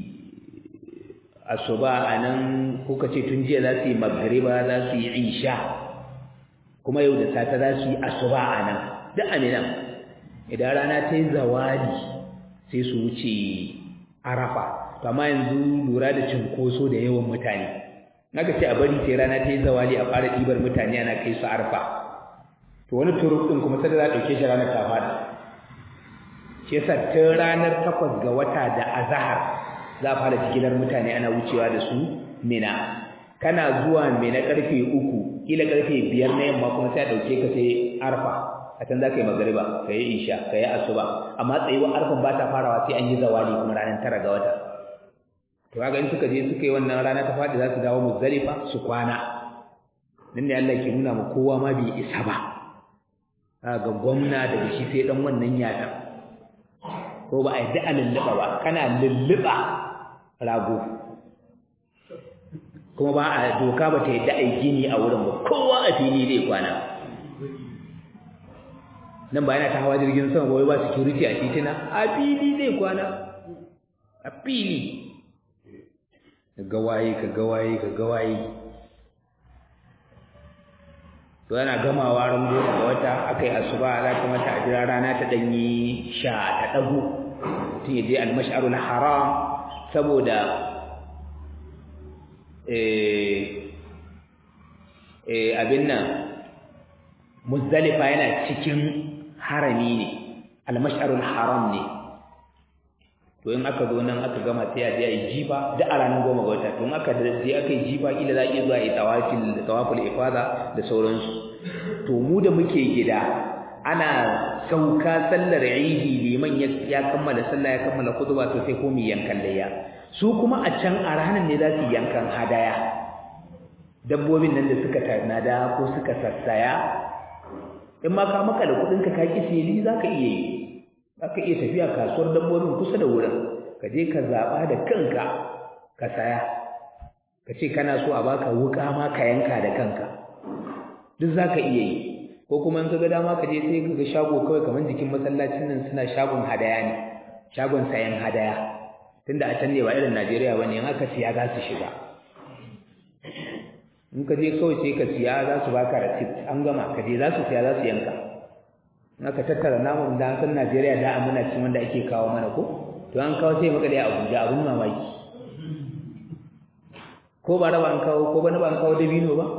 asuba a nan kuka ce tun jiya za su yi magariba za su yi isha kuma yau da sata za su yi asuba a nan duk a mina idan rana ta yi zawali sai su wuce arafa to amma yanzu lura da cinkoso da yawan mutane naka ce a bari sai rana ta yi zawali a fara ɗibar mutane ana kai su arfa to wani turuk ɗin kuma sai da za a ɗauke shi ranar ta fada shi yasa tun ranar takwas ga wata da azahar za a fara jigilar mutane ana wucewa da su mina kana zuwa mina karfe uku kila karfe biyar na yamma kuma sai a ɗauke ka sai arfa a can za ka yi magariba ka yi isha ka yi asuba amma tsayuwar arfan ba ta farawa sai an yi zawali kuma ranar tara ga wata to kaga in suka je suka yi wannan rana ta faɗi za su dawo muzdalifa su kwana nan ne Allah ke nuna ma kowa ma bai isa ba ga gwamna daga shi sai dan wannan yata ko ba a yi da'a lulluɓa ba kana lulluɓa rago kuma ba a doka ba ta yadda a yi gini a wurin ba kowa a fili zai kwana nan ba yana ta hawa jirgin sama ba wai ba security a titina a fili zai kwana a fili ka gawaye ka gawaye ka gawaye to yana gamawa ran goma ga wata aka yi asuba za ta mata a jira rana ta ɗanyi sha ta ɗago mutum ya je almash'arul haram saboda abin nan muzdalifa yana cikin harami ne almash'arul haram ne to in aka zo nan aka gama sai a je a yi jifa da a ranar goma ga wata to in aka je aka yi jifa kila za a iya zuwa a yi tawafil tawaful ifada da sauransu to mu da muke gida ana sauka sallar idi liman ya kammala sallah ya kammala khutba to sai ko mu yankan layya su kuma a can a ranar ne za su yankan hadaya dabbobin nan da suka tanada ko suka sassaya in ma ka maka da kudin ka ka ki sili zaka iya yi zaka iya tafiya kasuwar dabbobin kusa da wurin ka je ka zaba da kanka ka saya ka ce kana so a baka wuka ma ka yanka da kanka duk zaka iya yi ko kuma in kaga dama ka je sai kaga shago kawai kamar jikin masallacin nan suna shagon hadaya ne shagon sayan hadaya tunda a can ne ba irin Najeriya bane in aka siya za su shiga in ka je kawai sai ka siya za su baka receipt an gama ka je za su siya za su yanka in aka tattara namun da san Najeriya da amana cin wanda ake kawo mana ko to an kawo sai makale a Abuja abun mamaki ko ba raba an kawo ko ba ba an kawo dabino ba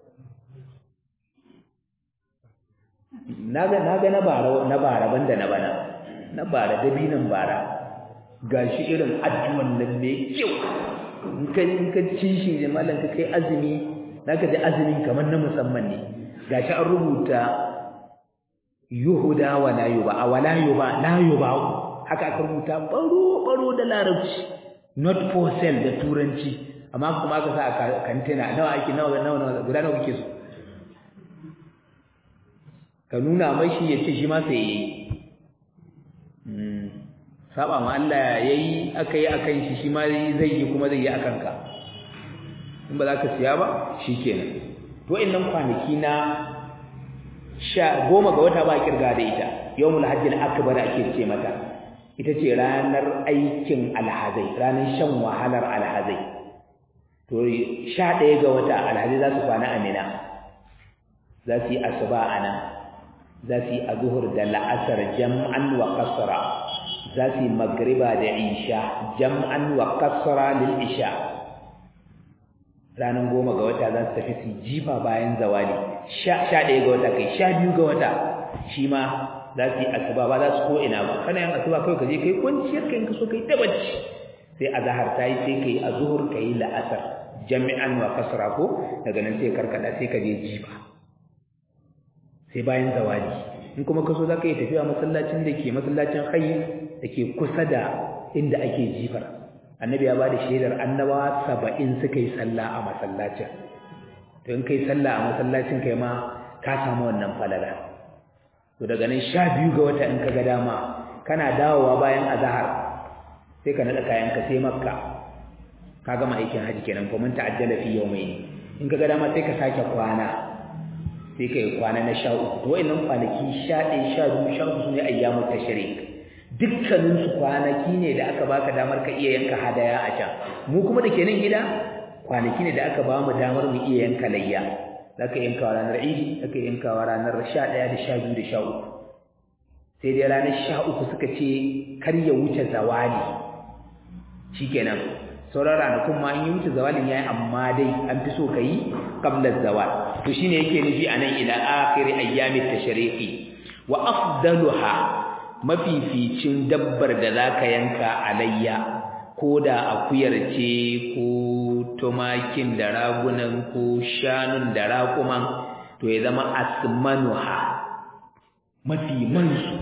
naga naga na bara na bara banda na bana na bara dabinan bara gashi irin addu'an nan mai kyau in ka in ka ci shi da mallan ka kai azumi zaka ji azumin kamar na musamman ne gashi an rubuta yuhuda wa la yuba wa la yuba la yuba haka aka rubuta baro baro da larabci not for sale da turanci amma kuma aka sa a kantina nawa ake nawa nawa guda nawa kike so ka nuna mashi ya ce shi ma sai yayi saba ma Allah yayi aka yi akan shi shi ma zai yi kuma zai yi akan ka in ba za ka siya ba shikenan to innan kwanaki na sha goma ga wata ba kirga da ita yawmul hajjil akbar ake ce mata ita ce ranar aikin alhazai ranar shan wahalar alhazai to sha ɗaya ga wata alhazai za su kwana a mina za su yi asuba a nan za su yi azuhur da la'asar jam'an wa kasra za su yi magriba da isha jam'an wa kasra lil isha ranar goma ga wata za su tafi su jifa bayan zawali sha ɗaya ga wata kai sha biyu ga wata shi ma za su yi asuba ba za su ko ina ba kana yin asuba kawai ka je kai kwanciyar ka in ka so kai ta bacci sai azhar ta yi sai kai azhur kai la'asar jami'an wa kasra ko daga nan sai karkada sai ka je jifa sai bayan zawali in kuma ka so za ka yi tafiya masallacin da ke masallacin hayy da ke kusa da inda ake jifar annabi ya ba da shaidar annabawa saba'in suka yi sallah a masallacin to in kai sallah a masallacin kai ma ka samu wannan falala to daga nan sha biyu ga wata in ka ga dama kana dawowa bayan azahar sai ka naɗa kayanka sai makka ka gama aikin haji kenan ko mun ta'ajjala fi yawmayn in ka ga dama sai ka sake kwana sai ka yi kwana na sha uku to wayannan kwanaki sha ɗaya sha biyu sha uku su ne ayyamu tashrik dukkanin su kwanaki ne da aka baka damar ka iya yanka hadaya a can mu kuma da ke nan gida kwanaki ne da aka ba mu damar mu iya yanka layya zaka yanka wa ranar idi zaka yanka wa ranar sha ɗaya da sha biyu da sha uku sai dai ranar sha uku suka ce kar ya wuce zawali shikenan sauran ranakun ma in yi wuce zawalin yayi amma dai an fi so ka yi qabla zawal to shine yake nufi anan ila akhir ayyamit tashriqi wa afdaluha mafificin dabbar da zaka yanka alayya ko da akuyar ce ko tumakin da ragunan ko shanun da raƙuman to ya zama asmanuha mafi mansu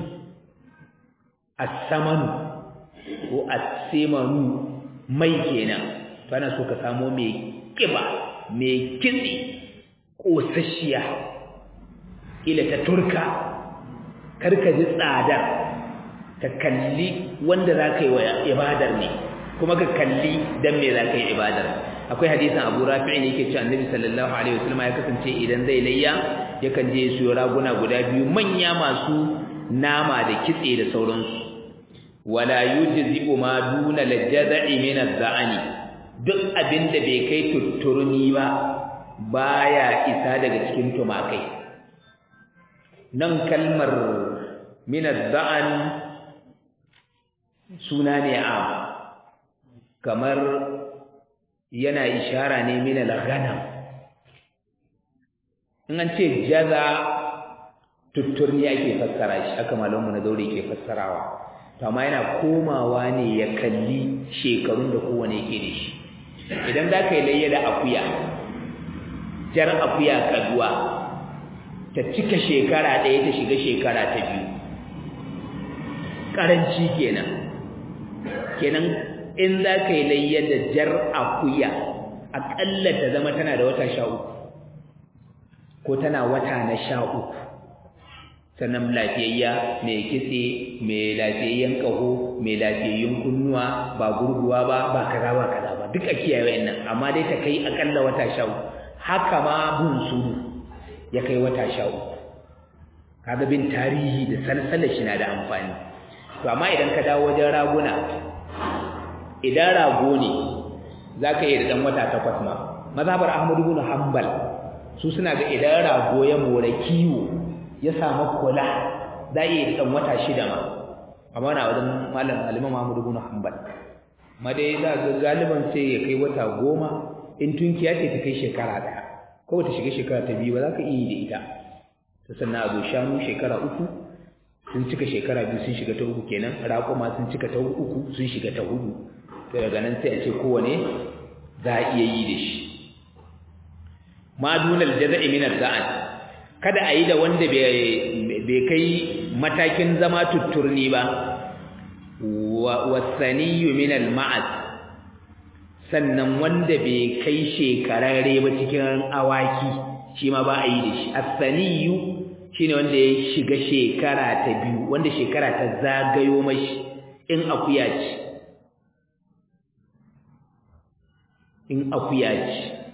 asamanu ko asimanu mai kenan to ana so ka samo mai kiba mai kitse kosasshiya ila ta turka karka ji tsadar ka kalli wanda za ka yi wa ibadar ne kuma ka kalli dan me za ka yi ibadar akwai hadisin abu rafi'i ne yake cewa annabi sallallahu alaihi wasallam ya kasance idan zai layya yakan je su raguna guda biyu manya masu nama da kitse da sauransu wala yujzi'u ma duna lajza'i min az-za'ani duk abinda bai kai tutturni ba baya isa daga cikin tumakai nan kalmar min az-za'an suna ne a kamar yana ishara ne min al-ghanam in an ce jaza tutturni ake fassara shi haka malamu na daure ke fassarawa to amma yana komawa ne ya kalli shekarun da kowane yake da shi idan za ka yi layya da akuya jar akuya kaduwa ta cika shekara ɗaya ta shiga shekara ta biyu ƙaranci kenan kenan in za ka yi layya da jar akuya aƙalla ta zama tana da wata sha uku ko tana wata na sha uku sannan lafiyayya mai kitse mai lafiyayyen ƙaho mai lafiyayyun kunnuwa ba gurguwa ba ba kaza ba kaza ba duk a kiyaye wa'annan amma dai ta kai akalla wata sha uku haka ma bin suru ya kai wata sha uku kaga bin tarihi da salsalar shi na da amfani to amma idan ka dawo wajen raguna idan rago ne za ka iya da ɗan wata takwas ma mazhabar ahmadu bin hanbal su suna ga idan rago ya more kiwo ya samu kula za iya ɗan wata shida ma amma na wajen malam aliman mahmudu bin hanbal ma dai za ga galiban sai ya kai wata goma in tunkiya ce ta kai shekara ɗaya ko ta shiga shekara ta biyu ba za ka iya yi da ita ta sannan a zo shanu shekara uku sun cika shekara biyu sun shiga ta uku kenan raƙuma sun cika ta uku sun shiga ta hudu to daga nan sai a ce kowane za a iya yi da shi ma dunal jaza'i min az-za'an kada a yi da wanda bai kai matakin zama tutturni ba wasaniyu min al-ma'az sannan wanda bai kai shekararre ba cikin awaki shi ma ba a yi da shi as-saniyu shine wanda ya shiga shekara ta biyu wanda shekara ta zagayo mashi in akuya ce in akuya ce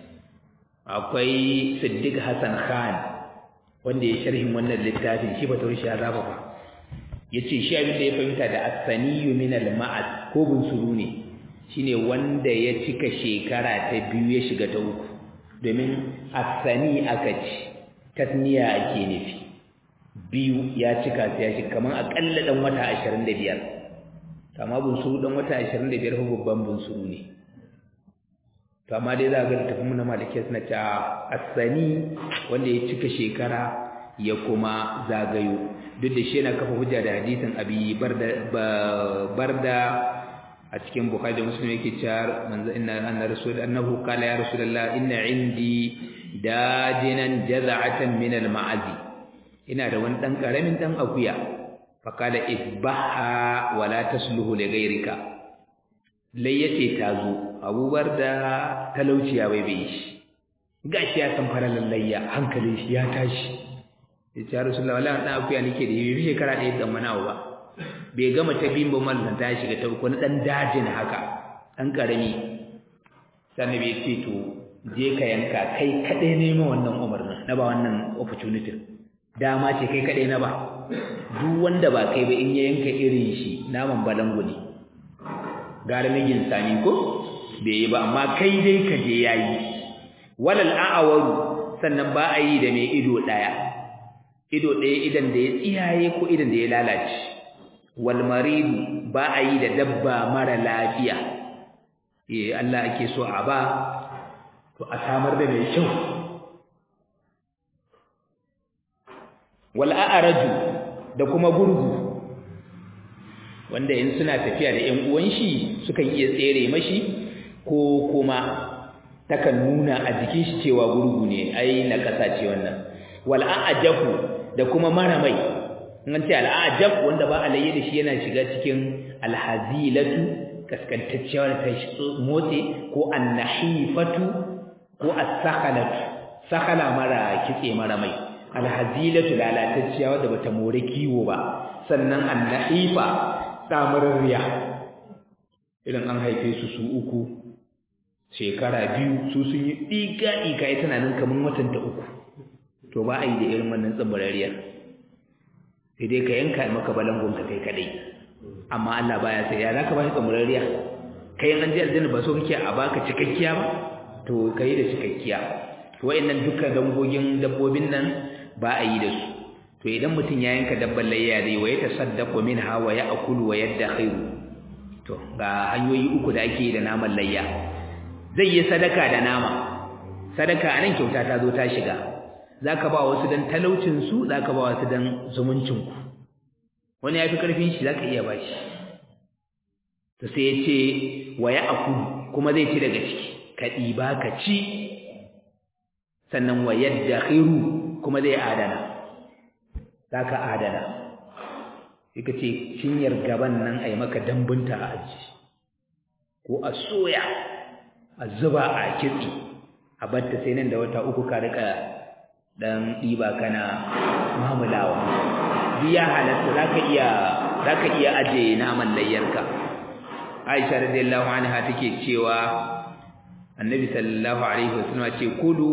akwai Siddiq Hassan Khan wanda ya sharhin wannan littafin shi ba taurishi ya zaba ba yace shi abin da ya fahimta da as-saniyu min al-ma'ad ko bunsuru ne shine wanda ya cika shekara ta biyu ya shiga ta uku domin as-sani aka ci tasniya ake nufi biyu ya cika sai ya shiga kaman akalla dan wata 25 amma bunsuru dan wata 25 fa babban bunsuru ne to amma dai za ga littafin na malikiya suna ta asani wanda ya cika shekara ya kuma zagayo duk da shi yana kafa hujja da hadisin abi barda barda a cikin bukhari da muslim yake cewa manzo inna anna rasul annahu qala ya rasulullah inna indi dajinan jaz'atan min al-ma'azi ina da wani dan karamin dan akuya fa qala isbaha wa la tasluhu li ghayrika lai yace tazo abubar da talauciya bai bai shi gashi ya san fara lallayya hankalin shi ya tashi yace ya rasulullah wallahi dan akuya nake da yi shekara ɗaya dan wani ba bai gama ta biyun ba mallan ta shiga ta uku na dan dajin haka dan karami sannan bai ce to je ka yanka kai kadai ne ma wannan umarnin na ba wannan opportunity dama ce kai kadai na ba duk wanda ba kai ba in ya yanka irin shi naman balangu ne gara migin sani ko bai yi ba amma kai dai ka je yayi walal a'awaru sannan ba a yi da mai ido daya ido daya idan da ya tsiyaye ko idan da ya lalace wal maridu ba a yi da dabba mara lafiya eh Allah ake so a ba to a samar da mai kyau wal a'raju da kuma gurgu wanda in suna tafiya da ƴan uwan shi sukan iya tsere mashi ko kuma takan nuna a jikin shi cewa gurgu ne ai na kasa ce wannan wal a'jabu da kuma mara mai an ce al'ajab wanda ba alayya da shi yana shiga cikin alhazilatu kaskantacciyar ta motsi ko annahifatu ko as-sakhalatu sakhala mara kitse mara mai alhazilatu lalatacciya wadda bata more kiwo ba sannan annahifa samarriya idan an haife su su uku shekara biyu su sun yi diga diga ita nan kaman watan ta uku to ba a yi da irin wannan tsabarariyar sai dai ka yanka maka balangon ka kai kadai amma Allah baya sai ya zaka bashi tsamurariya kai an ji aljanna ba so kake a baka cikakkiya ba to kai da cikakkiya to wayannan dukkan dangogin dabbobin nan ba a yi da su to idan mutum ya yanka dabban layya zai wa ya tasaddaqu minha wa ya'kulu wa yadkhiru to ga hanyoyi uku da ake da naman layya zai yi sadaka da nama sadaka anan kyauta ta zo ta shiga zaka ba wasu dan talaucin su zaka ba wasu dan zumuncin ku wani yafi karfin shi zaka iya bashi to sai yace wa ya'kulu kuma zai ci daga ciki ka diba ka ci sannan wa yadkhiru kuma zai adana zaka adana sai ce cinyar gaban nan ai maka dambunta a aji ko a soya a zuba a kitse a batta sai nan da wata uku ka rika dan diba kana mamulawa biya halatta zaka iya zaka iya aje naman layyarka Aisha radiyallahu anha take cewa Annabi sallallahu alaihi wasallam ce kulu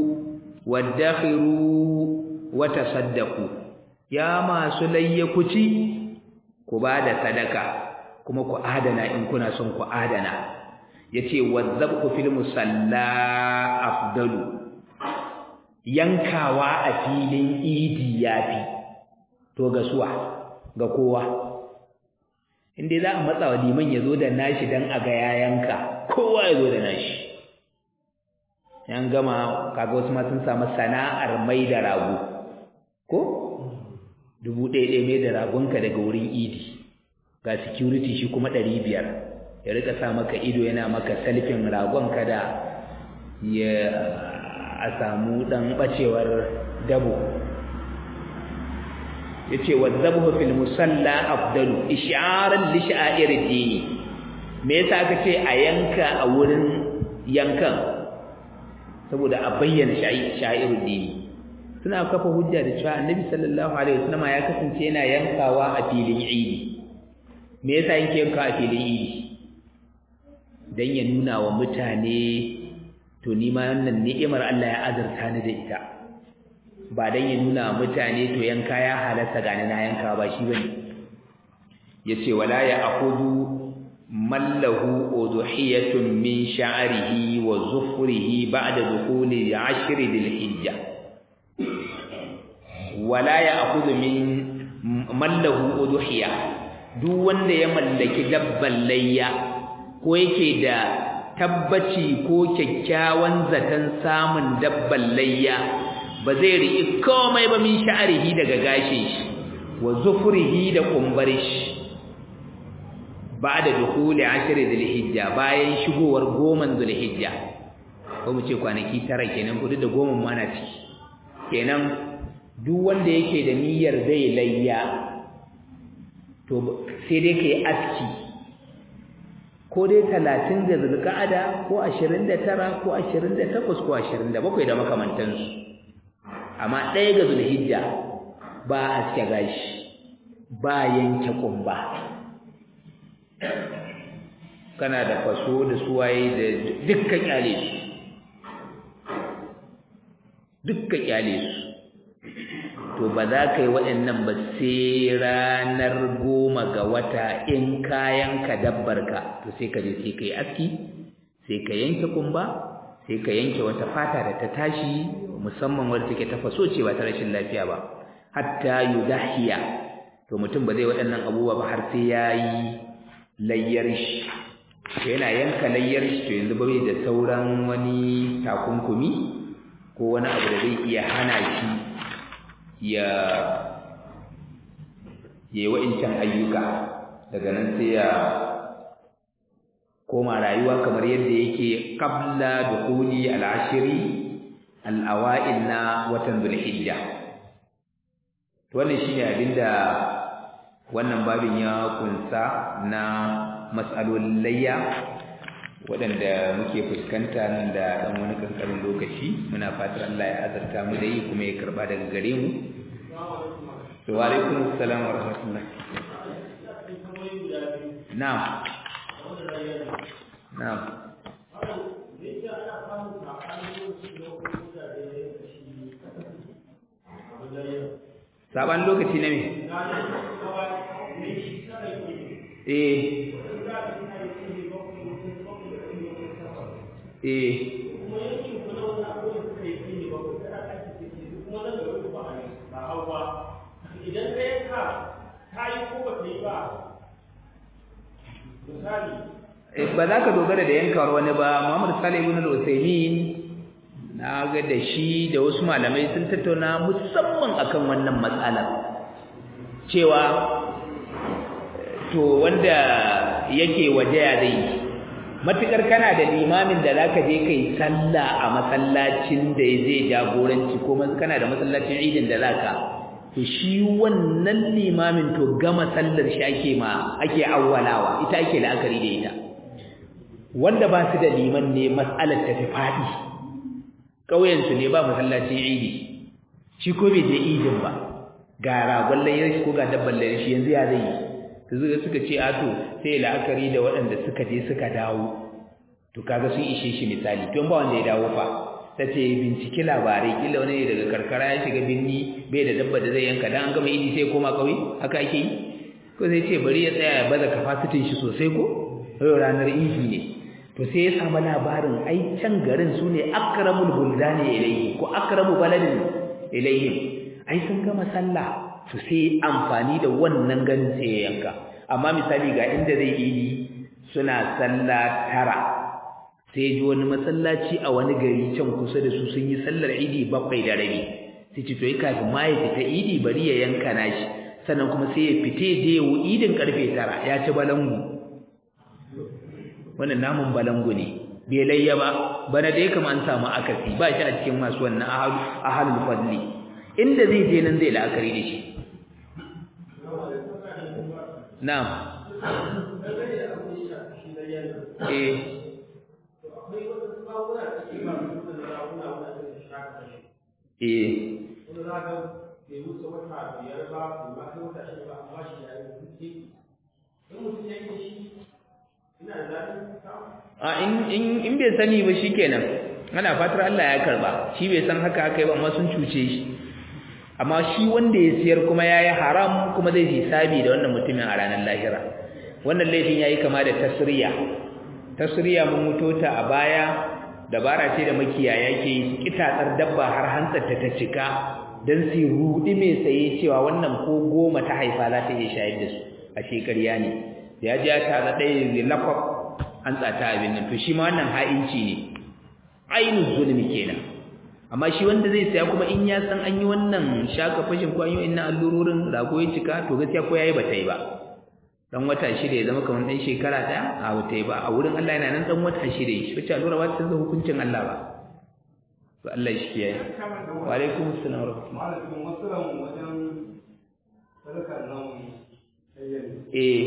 wadakhiru wa tasaddaqu ya masu layya ku ci ku bada sadaka kuma ku adana in kuna son ku adana yace wadzabku fil musalla afdalu yankawa a filin idi yafi to ga suwa ga kowa inda za a matsa wa liman ya zo da nashi dan a ga yayanka kowa ya zo da nashi yan gama kaga wasu ma sun samu sana'ar mai da rago ko dubu ɗaya ɗaya mai da ragonka daga wurin idi ga security shi kuma ɗari biyar ya rika sa maka ido yana maka salfin ragonka da ya a samu ɗan ɓacewar dabo ya ce wa zabu fil musalla afdalu isharar li sha'ir dini me yasa aka ce a yanka a wurin yankan saboda a bayyana sha'ir dini suna kafa hujja da cewa annabi sallallahu alaihi wasallam ya kasance yana yankawa a filin idi me yasa yake yanka a filin idi dan ya nuna wa mutane to ni ma wannan ni'imar Allah ya azurta ni da ita ba dan ya nuna wa mutane to yanka ya halatta gani na yanka ba shi bane yace wala ya akhudhu man lahu udhiyatun min sha'rihi wa zufrihi ba'da dukhuli 'ashri dhil hijja wala ya akhudhu min man lahu udhiya duk wanda ya mallaki dabban layya ko yake da tabbaci ko kyakkyawan zaton samun dabban layya ba zai riƙi komai ba min sha'arihi daga gashin shi wa zufrihi da kumbar shi ba'da dukhuli ashri dhulhijja bayan shigowar goman dhulhijja ko mu ce kwanaki tara kenan kudu da goman mana ciki kenan duk wanda yake da niyyar zai layya to sai dai kai aski ko dai 30 da zulqa'ada ko 29 ko 28 ko 27 da makamantansu amma ɗaya ga zulhijja ba aske gashi ba yanke kumba kana da faso da suwaye da dukkan kyale su dukkan kyale su to ba za ka yi waɗannan ba sai ranar goma ga wata in kayan ka dabbar ka to sai ka je sai ka yi aski sai ka yanke kumba sai ka yanke wata fata da ta tashi musamman wadda take ta faso ce ba ta rashin lafiya ba hatta yudahiya to mutum ba zai waɗannan abubuwa ba har sai ya yi layyar shi to yana yanka layyar shi to yanzu bai da sauran wani takunkumi ko wani abu da zai iya hana shi ya yi wa'incan ayyuka daga nan sai ya koma rayuwa kamar yadda yake qabla dukhuli al-ashri al-awa'il na watan dhulhijja to wannan shine abinda wannan babin ya kunsa na mas'alolin layya waɗanda muke fuskanta nan da ɗan wani ƙanƙanin lokaci muna fatar Allah ya azarta mu da yi kuma ya karɓa daga gare mu to wa alaikum assalam wa rahmatullah na'am na'am saban lokaci na me eh eh idan ka yanka ta yi ko ba ta yi ba misali ba za ka dogara da yankawar wani ba Muhammad Salih ibn al-Uthaymeen na ga da shi da wasu malamai sun tattauna musamman akan wannan matsalar cewa to wanda yake waje ya zai matukar kana da limamin da zaka je kai sallah a masallacin da zai jagoranci ko kana da masallacin idin da zaka to shi wannan limamin to gama sallar shi ake ma ake awwalawa ita ake la'akari da ita wanda ba su da liman ne mas'alar ta fi fadi kauyen su ne ba masallacin idi shi ko bai je idin ba ga ragon layar shi ko ga dabban layar shi yanzu ya zai yi su suka ce a to sai la'akari da waɗanda suka je suka dawo to kaga sun ishe shi misali to ba wanda ya dawo fa ta ce binciki labarai kila wani daga karkara ya shiga birni bai da dabba da zai yanka dan an gama idi sai koma kauye haka ake yi ko sai ce bari ya tsaya ya baza kafasitin shi sosai ko yau ranar idi ne to sai ya samu labarin ai can garin su ne akramul buldani ilayhi ko akramu baladin ilayhim ai sun gama sallah to sai amfani da wannan ganin sai ya yanka amma misali ga inda zai idi suna sallah tara sai ji wani masallaci a wani gari can kusa da su sun yi sallar idi bakwai da rabi sai ce to yi kafin ma ya fita idi bari ya yanka nashi sannan kuma sai ya fite je ya idin karfe tara ya ci balangu wannan namun balangu ne bai layya ba bana da ya kama an samu akasi ba shi a cikin masu wannan ahalul fadli inda zai je nan zai la'akari da shi na'am eh eh a in in in bai sani ba shikenan ana fatar Allah ya karba shi bai san haka haka ba amma sun cuce shi amma shi wanda ya siyar kuma yayi haram kuma zai hisabi da wannan mutumin a ranar lahira wannan laifin yayi kama da tasriya tasriya mun mutota a baya dabara ce da makiyaya ke yi kitatsar dabba har hantsar ta ta cika dan su rudi mai saye cewa wannan ko goma ta haifa za ta iya shayar da su a a shekarya ne da ya ji ya tara ɗaya zai lakwaf an tsata abin nan to shi ma wannan ha'inci ne ainihin zulmi kenan amma shi wanda zai saya kuma in ya san an yi wannan shaka fashin ko an yi wannan allurorin rago ya cika to gaskiya ko yayi bata yi ba dan wata shida ya zama kamar dan shekara ɗaya a bata yi ba a wurin Allah yana nan dan wata shida shi wacce allura ba ta canza hukuncin Allah ba to Allah shi kiyaye wa alaikum assalam wa rahmatullahi malamin masalan wajen sadakar namu eh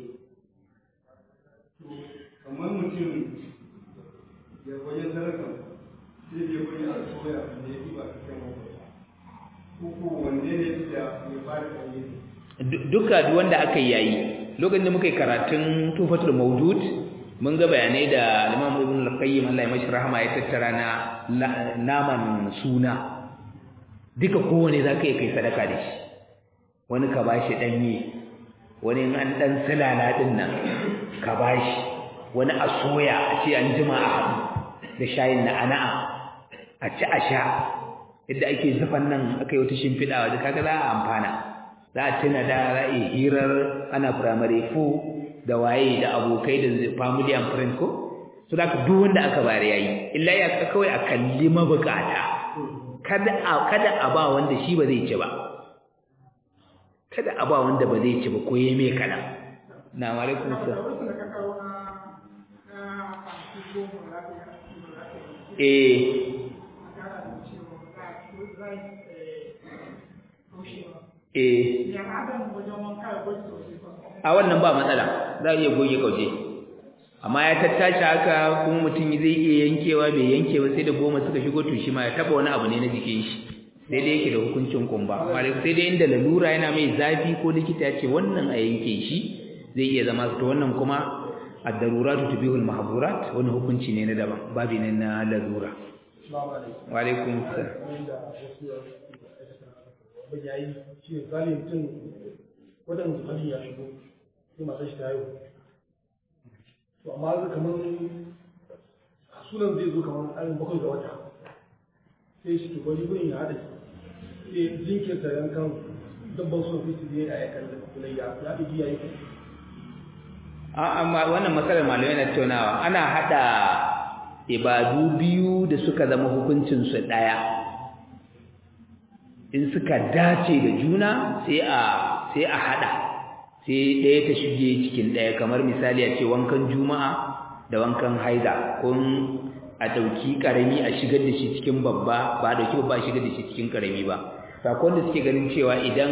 kamar mutum ya wajen sadakar sai ya wani a soya da ya ba ta kai makwata uku wanne ne da ya ba da ɗanye duka duk wanda aka yayi lokacin da muka yi karatun tufatul mawjud mun ga bayanai da Imam Ibn al-Qayyim Allah ya mashi rahama ya tattara na naman suna duka kowane zaka yi kai sadaka da shi wani ka bashi danye wani in an dan silala din nan ka bashi wani a soya a ce an jima a haɗu da shayin na ana'a a ci a sha yadda ake zufan nan aka yi wata shimfiɗa wajen kaga za a amfana za a tuna da za a yi hirar ana primary four da waye da abokai da family and friend ko so da duk wanda aka bare yayi illa ya ka kawai a kalli mabukata kada a kada a ba wanda shi ba zai ci ba kada a ba wanda ba zai ci ba ko yayi mai kana na alaikum salam eh eh a wannan ba matsala za a iya goge kauje amma ya tattashi haka kuma mutum zai iya yankewa bai yanke ba sai da goma suka shigo to shi ma ya taba wani abu ne na jikin shi sai dai yake da hukuncin kumba amma sai dai inda lalura yana mai zafi ko likita ya ce wannan a yanke shi zai iya zama to wannan kuma ad-daruratu tubihul mahdurat wani hukunci ne na daban babi ne na lalura wa alaikum assalam abin ya yi shi ne zali mutum waɗanda hali ya shigo sai masu shi ta yau to amma zai kamar sunan zai zo kamar ayin bakwai ga wata sai shi to bari gurin ya haɗa sai jinkirta yankan dabban sunan sai su je a yakan da kulayya ya ɗigi ya yi amma wannan matsalar malamai na tattaunawa ana haɗa ibadu biyu da suka zama hukuncinsu ɗaya in suka dace da juna sai a sai a hada sai ɗaya ta shige cikin ɗaya kamar misali a ce wankan juma'a da wankan haida kun a ɗauki ƙarami a shigar da shi cikin babba ba a ɗauki babba a shigar da shi cikin ƙarami ba sakon da suke ganin cewa idan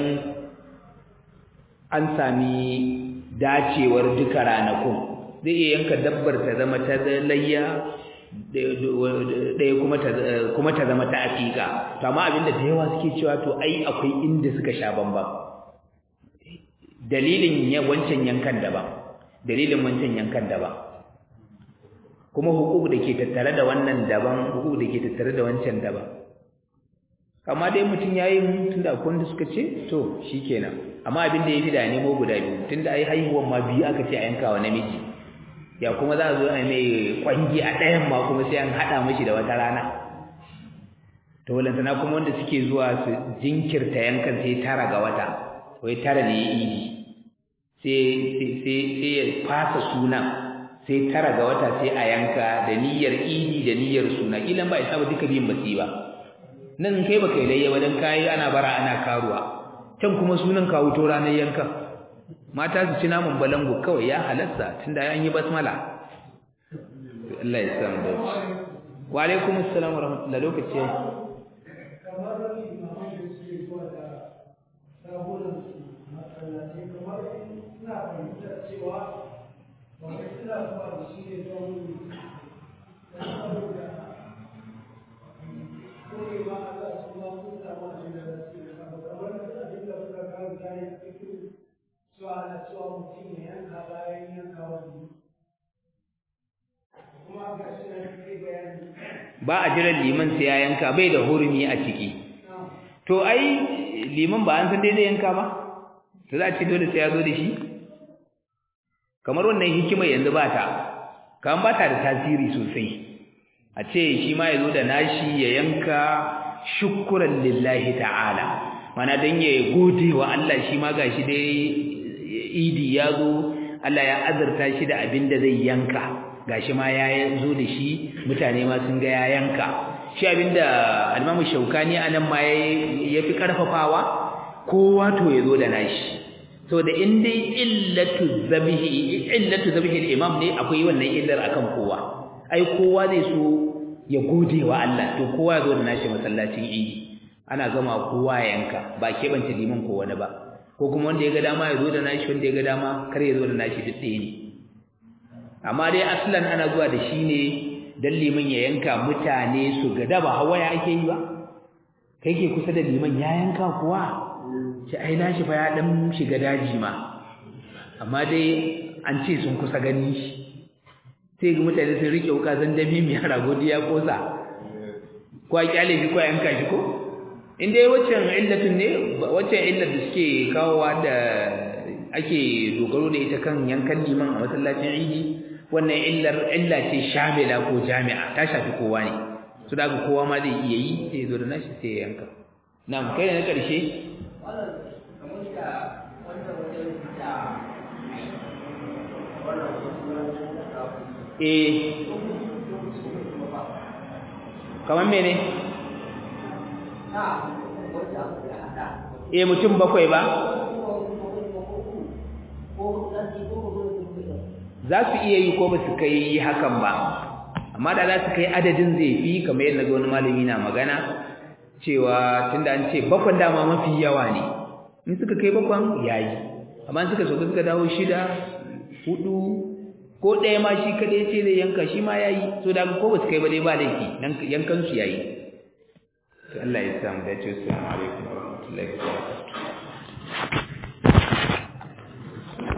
an sami dacewar duka ranakun zai iya yanka dabbar ta zama ta layya ɗaya kuma ta zama ta aƙiƙa to amma abinda da yawa suke cewa to ai akwai inda suka sha bambam dalilin wancan yankan daban dalilin wancan yankan daban kuma hukuk da ke tattare da wannan daban hukuk da ke tattare da wancan daban amma dai mutum ya yi tun da akwai wanda suka ce to shi kenan amma abin da ya fi da nemo guda biyu tun da ai haihuwan ma biyu aka ce a yanka wa namiji ya kuma za a zo a mai kwangi a ɗayan ma kuma sai an haɗa mashi da wata rana to walantana kuma wanda suke zuwa su jinkirta yankan sai tara ga wata wai tara ne ya idi sai ya fasa sunan sai tara ga wata sai a yanka da niyyar idi da niyyar suna ilan ba isa ba duka biyun basi ba nan kai baka yi layya ba dan kayi ana bara ana karuwa can kuma sunan ka wuto ranar yankan mata su ci naman balangu kawai ya halasta tunda an yi basmala Allah ya san da wa alaikum assalam wa rahmatullahi lokaci kamar limaman da suke zuwa da sabunan masallaci kamar ina fahimtar cewa ba wai suna zuwa da shi ne don saboda korewa Allah su ma sun samu abin da za su yi kamar abin da suka karanta ne a cikin cewa ana cewa mutum ya yanka bayan yanka wani kuma ga shi na kai bayani ba a jiran liman sai ya yanka bai da hurumi a ciki to ai liman ba an san daidai yanka ba to za a ce dole sai ya zo da shi kamar wannan hikimar yanzu ba ta kan ba ta da tasiri sosai a ce shi ma ya zo da nashi ya yanka shukuran lillahi ta'ala mana dan ya gode wa Allah shi ma gashi dai idi ya zo Allah ya azurta shi da abin da zai yanka gashi ma ya zo da shi mutane ma sun ga ya yanka shi abinda al-Imam Shaukani anan ma yafi karfafawa kowa to yazo da nashi so da in dai illatu zabihi illatu zabihi al-imam ne akwai wannan illar akan kowa ai kowa zai so ya gode wa Allah to kowa yazo da nashi masallacin idi ana gama kowa yanka ba keɓance liman ko wani ba ko kuma wanda ya ga dama ya zo da nashi wanda ya ga dama kar ya zo da nashi duk ɗaya ne amma dai aslan ana zuwa da shi ne dan liman ya yanka mutane su ga da ba hawaya ake yi ba kai ke kusa da liman ya yanka kuwa shi ai nashi fa ya dan shiga daji ma amma dai an ce sun kusa gani shi sai ga mutane sun rike wuka zan dami mai rago ya kosa ko a kyale shi ko a yanka shi ko in dai waccan illatin ne waccan illar da suke kawowa da ake dogaro da ita kan yankan liman a masallacin idi wannan illar illa ce shamila ko jami'a ta shafi kowa ne su da kowa ma zai iya yi sai ya zo da nashi sai ya yanka na kai na karshe eh kamar mene eh mutum bakwai ba za su iya yi ko ba su kai hakan ba amma da za su kai adadin zai fi kamar yadda ga wani malami na magana cewa tunda an ce bakwan dama mafi yawa ne in suka kai bakwan yayi amma suka so suka dawo shida hudu ko ɗaya ma shi kaɗai ce zai yanka shi ma yayi so da ko ba su kai ba dai ba laifi yankan su yayi to Allah ya samu dace assalamu alaikum wa rahmatullahi wa barakatuh